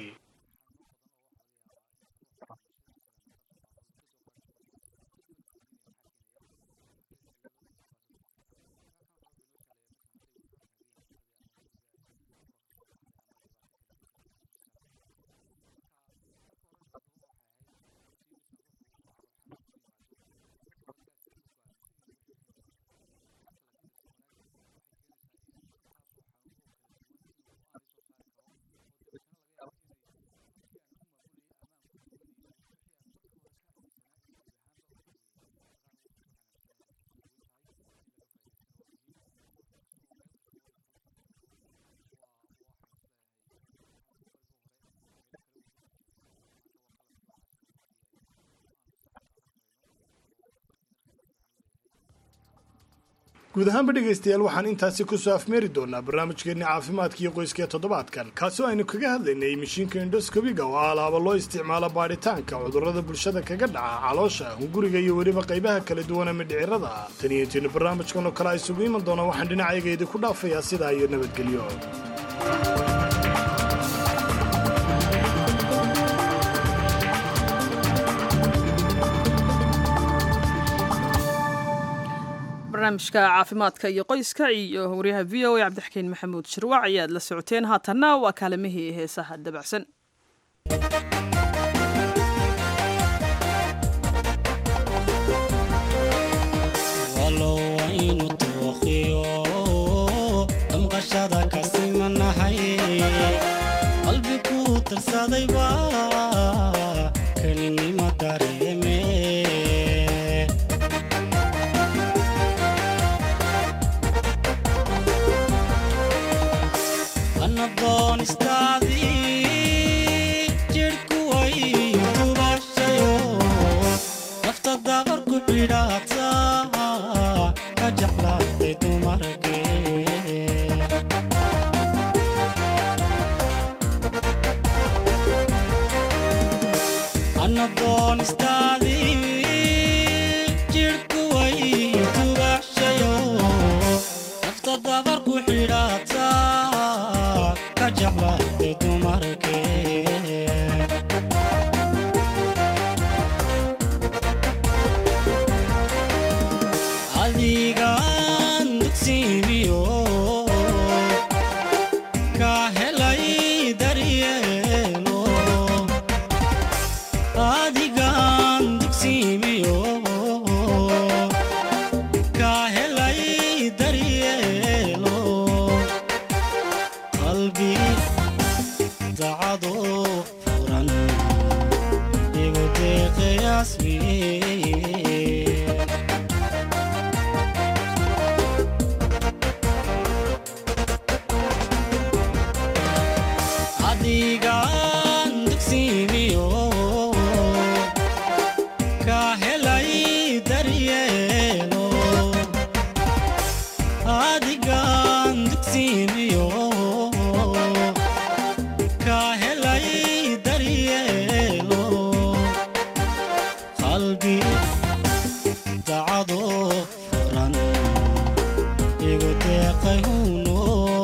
guud ahaanba dhegaystayaal waxaan intaasi kusoo afmeeri doonaa barnaamijkeenni caafimaadka iyo qoyska ee toddobaadkan kaasoo aynu kaga hadlaynay mishiinka indhoskobiga oo alaaba loo isticmaalo baadhitaanka cudurrada bulshada kaga dhaca caloosha hunguriga iyo weliba qaybaha kala duwan ee midhicirada ah tan iyo intiinu barnaamijkan oo kale a isugu iman doona waxaan dhinacayga idinku dhaafayaa sidaa iyo nabadgelyo barnaamijka caafimaadka iyo qoyska iyo waryaha v o a cabdixakiin maxamuud shirwac ayaad la socoteen haatanna waa kaalimihii heesaha dabacsan walow aynu tooqiyo damqashada ka simanahay qalbi ku tirsadayba kelinima dareeme anadoonistaadii jidhku way dubashayo nafta dabar ku xidhaata ka jeclaatay dumarkee anadoonistaadii jidhku way dubashayo nafta dabar ku xidhaata ka jeclaatay dumarkee adigaan dugsiimiyo ka helay daryeelo adigaan dugsiimiyo ka helay daryeelo qalbi dacado furan igu deeqayaasmiye adigaan dugsiimiyo ka helay daryeelo adigaan dugsiimiyo ka helay daryeelo qalbi dacado furan igu deeqay huno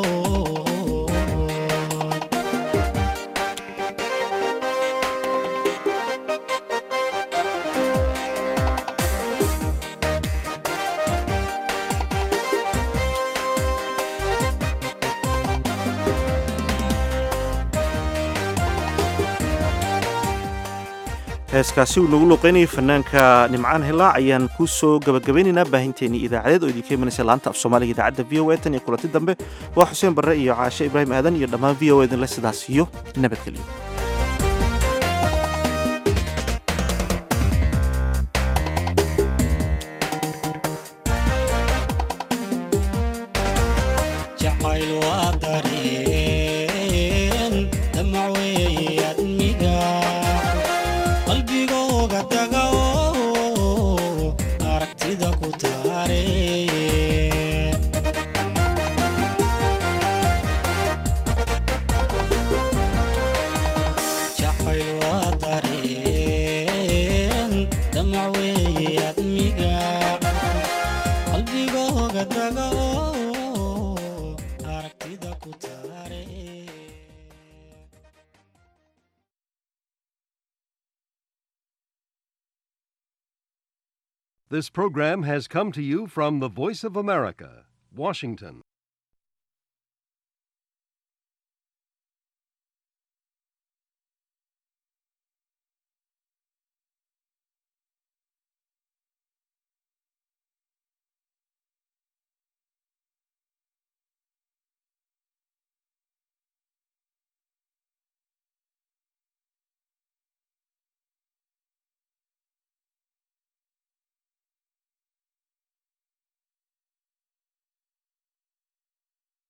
heeskaasi uu nagu luuqeynayay fanaanka nimcaan hilaac ayaan ku soo gabagabaynaynaa baahinteennii idaacadeed oo idinka imanaysa laanta af soomaaliga idaacadda v o a tan iyo kulanti dambe waa xuseen barre iyo caashe ibraahim aadan iyo dhammaan v o a idinle sidaas iyo nabadgelyo jacayl waa dareen damac weeye admiga qalbigooga taga oo aragtida ku taare jacayl waa dareen damac weeye admiga qalbigooga taga oo aragtida ku taare This program has come to you from the Voice of America, Washington.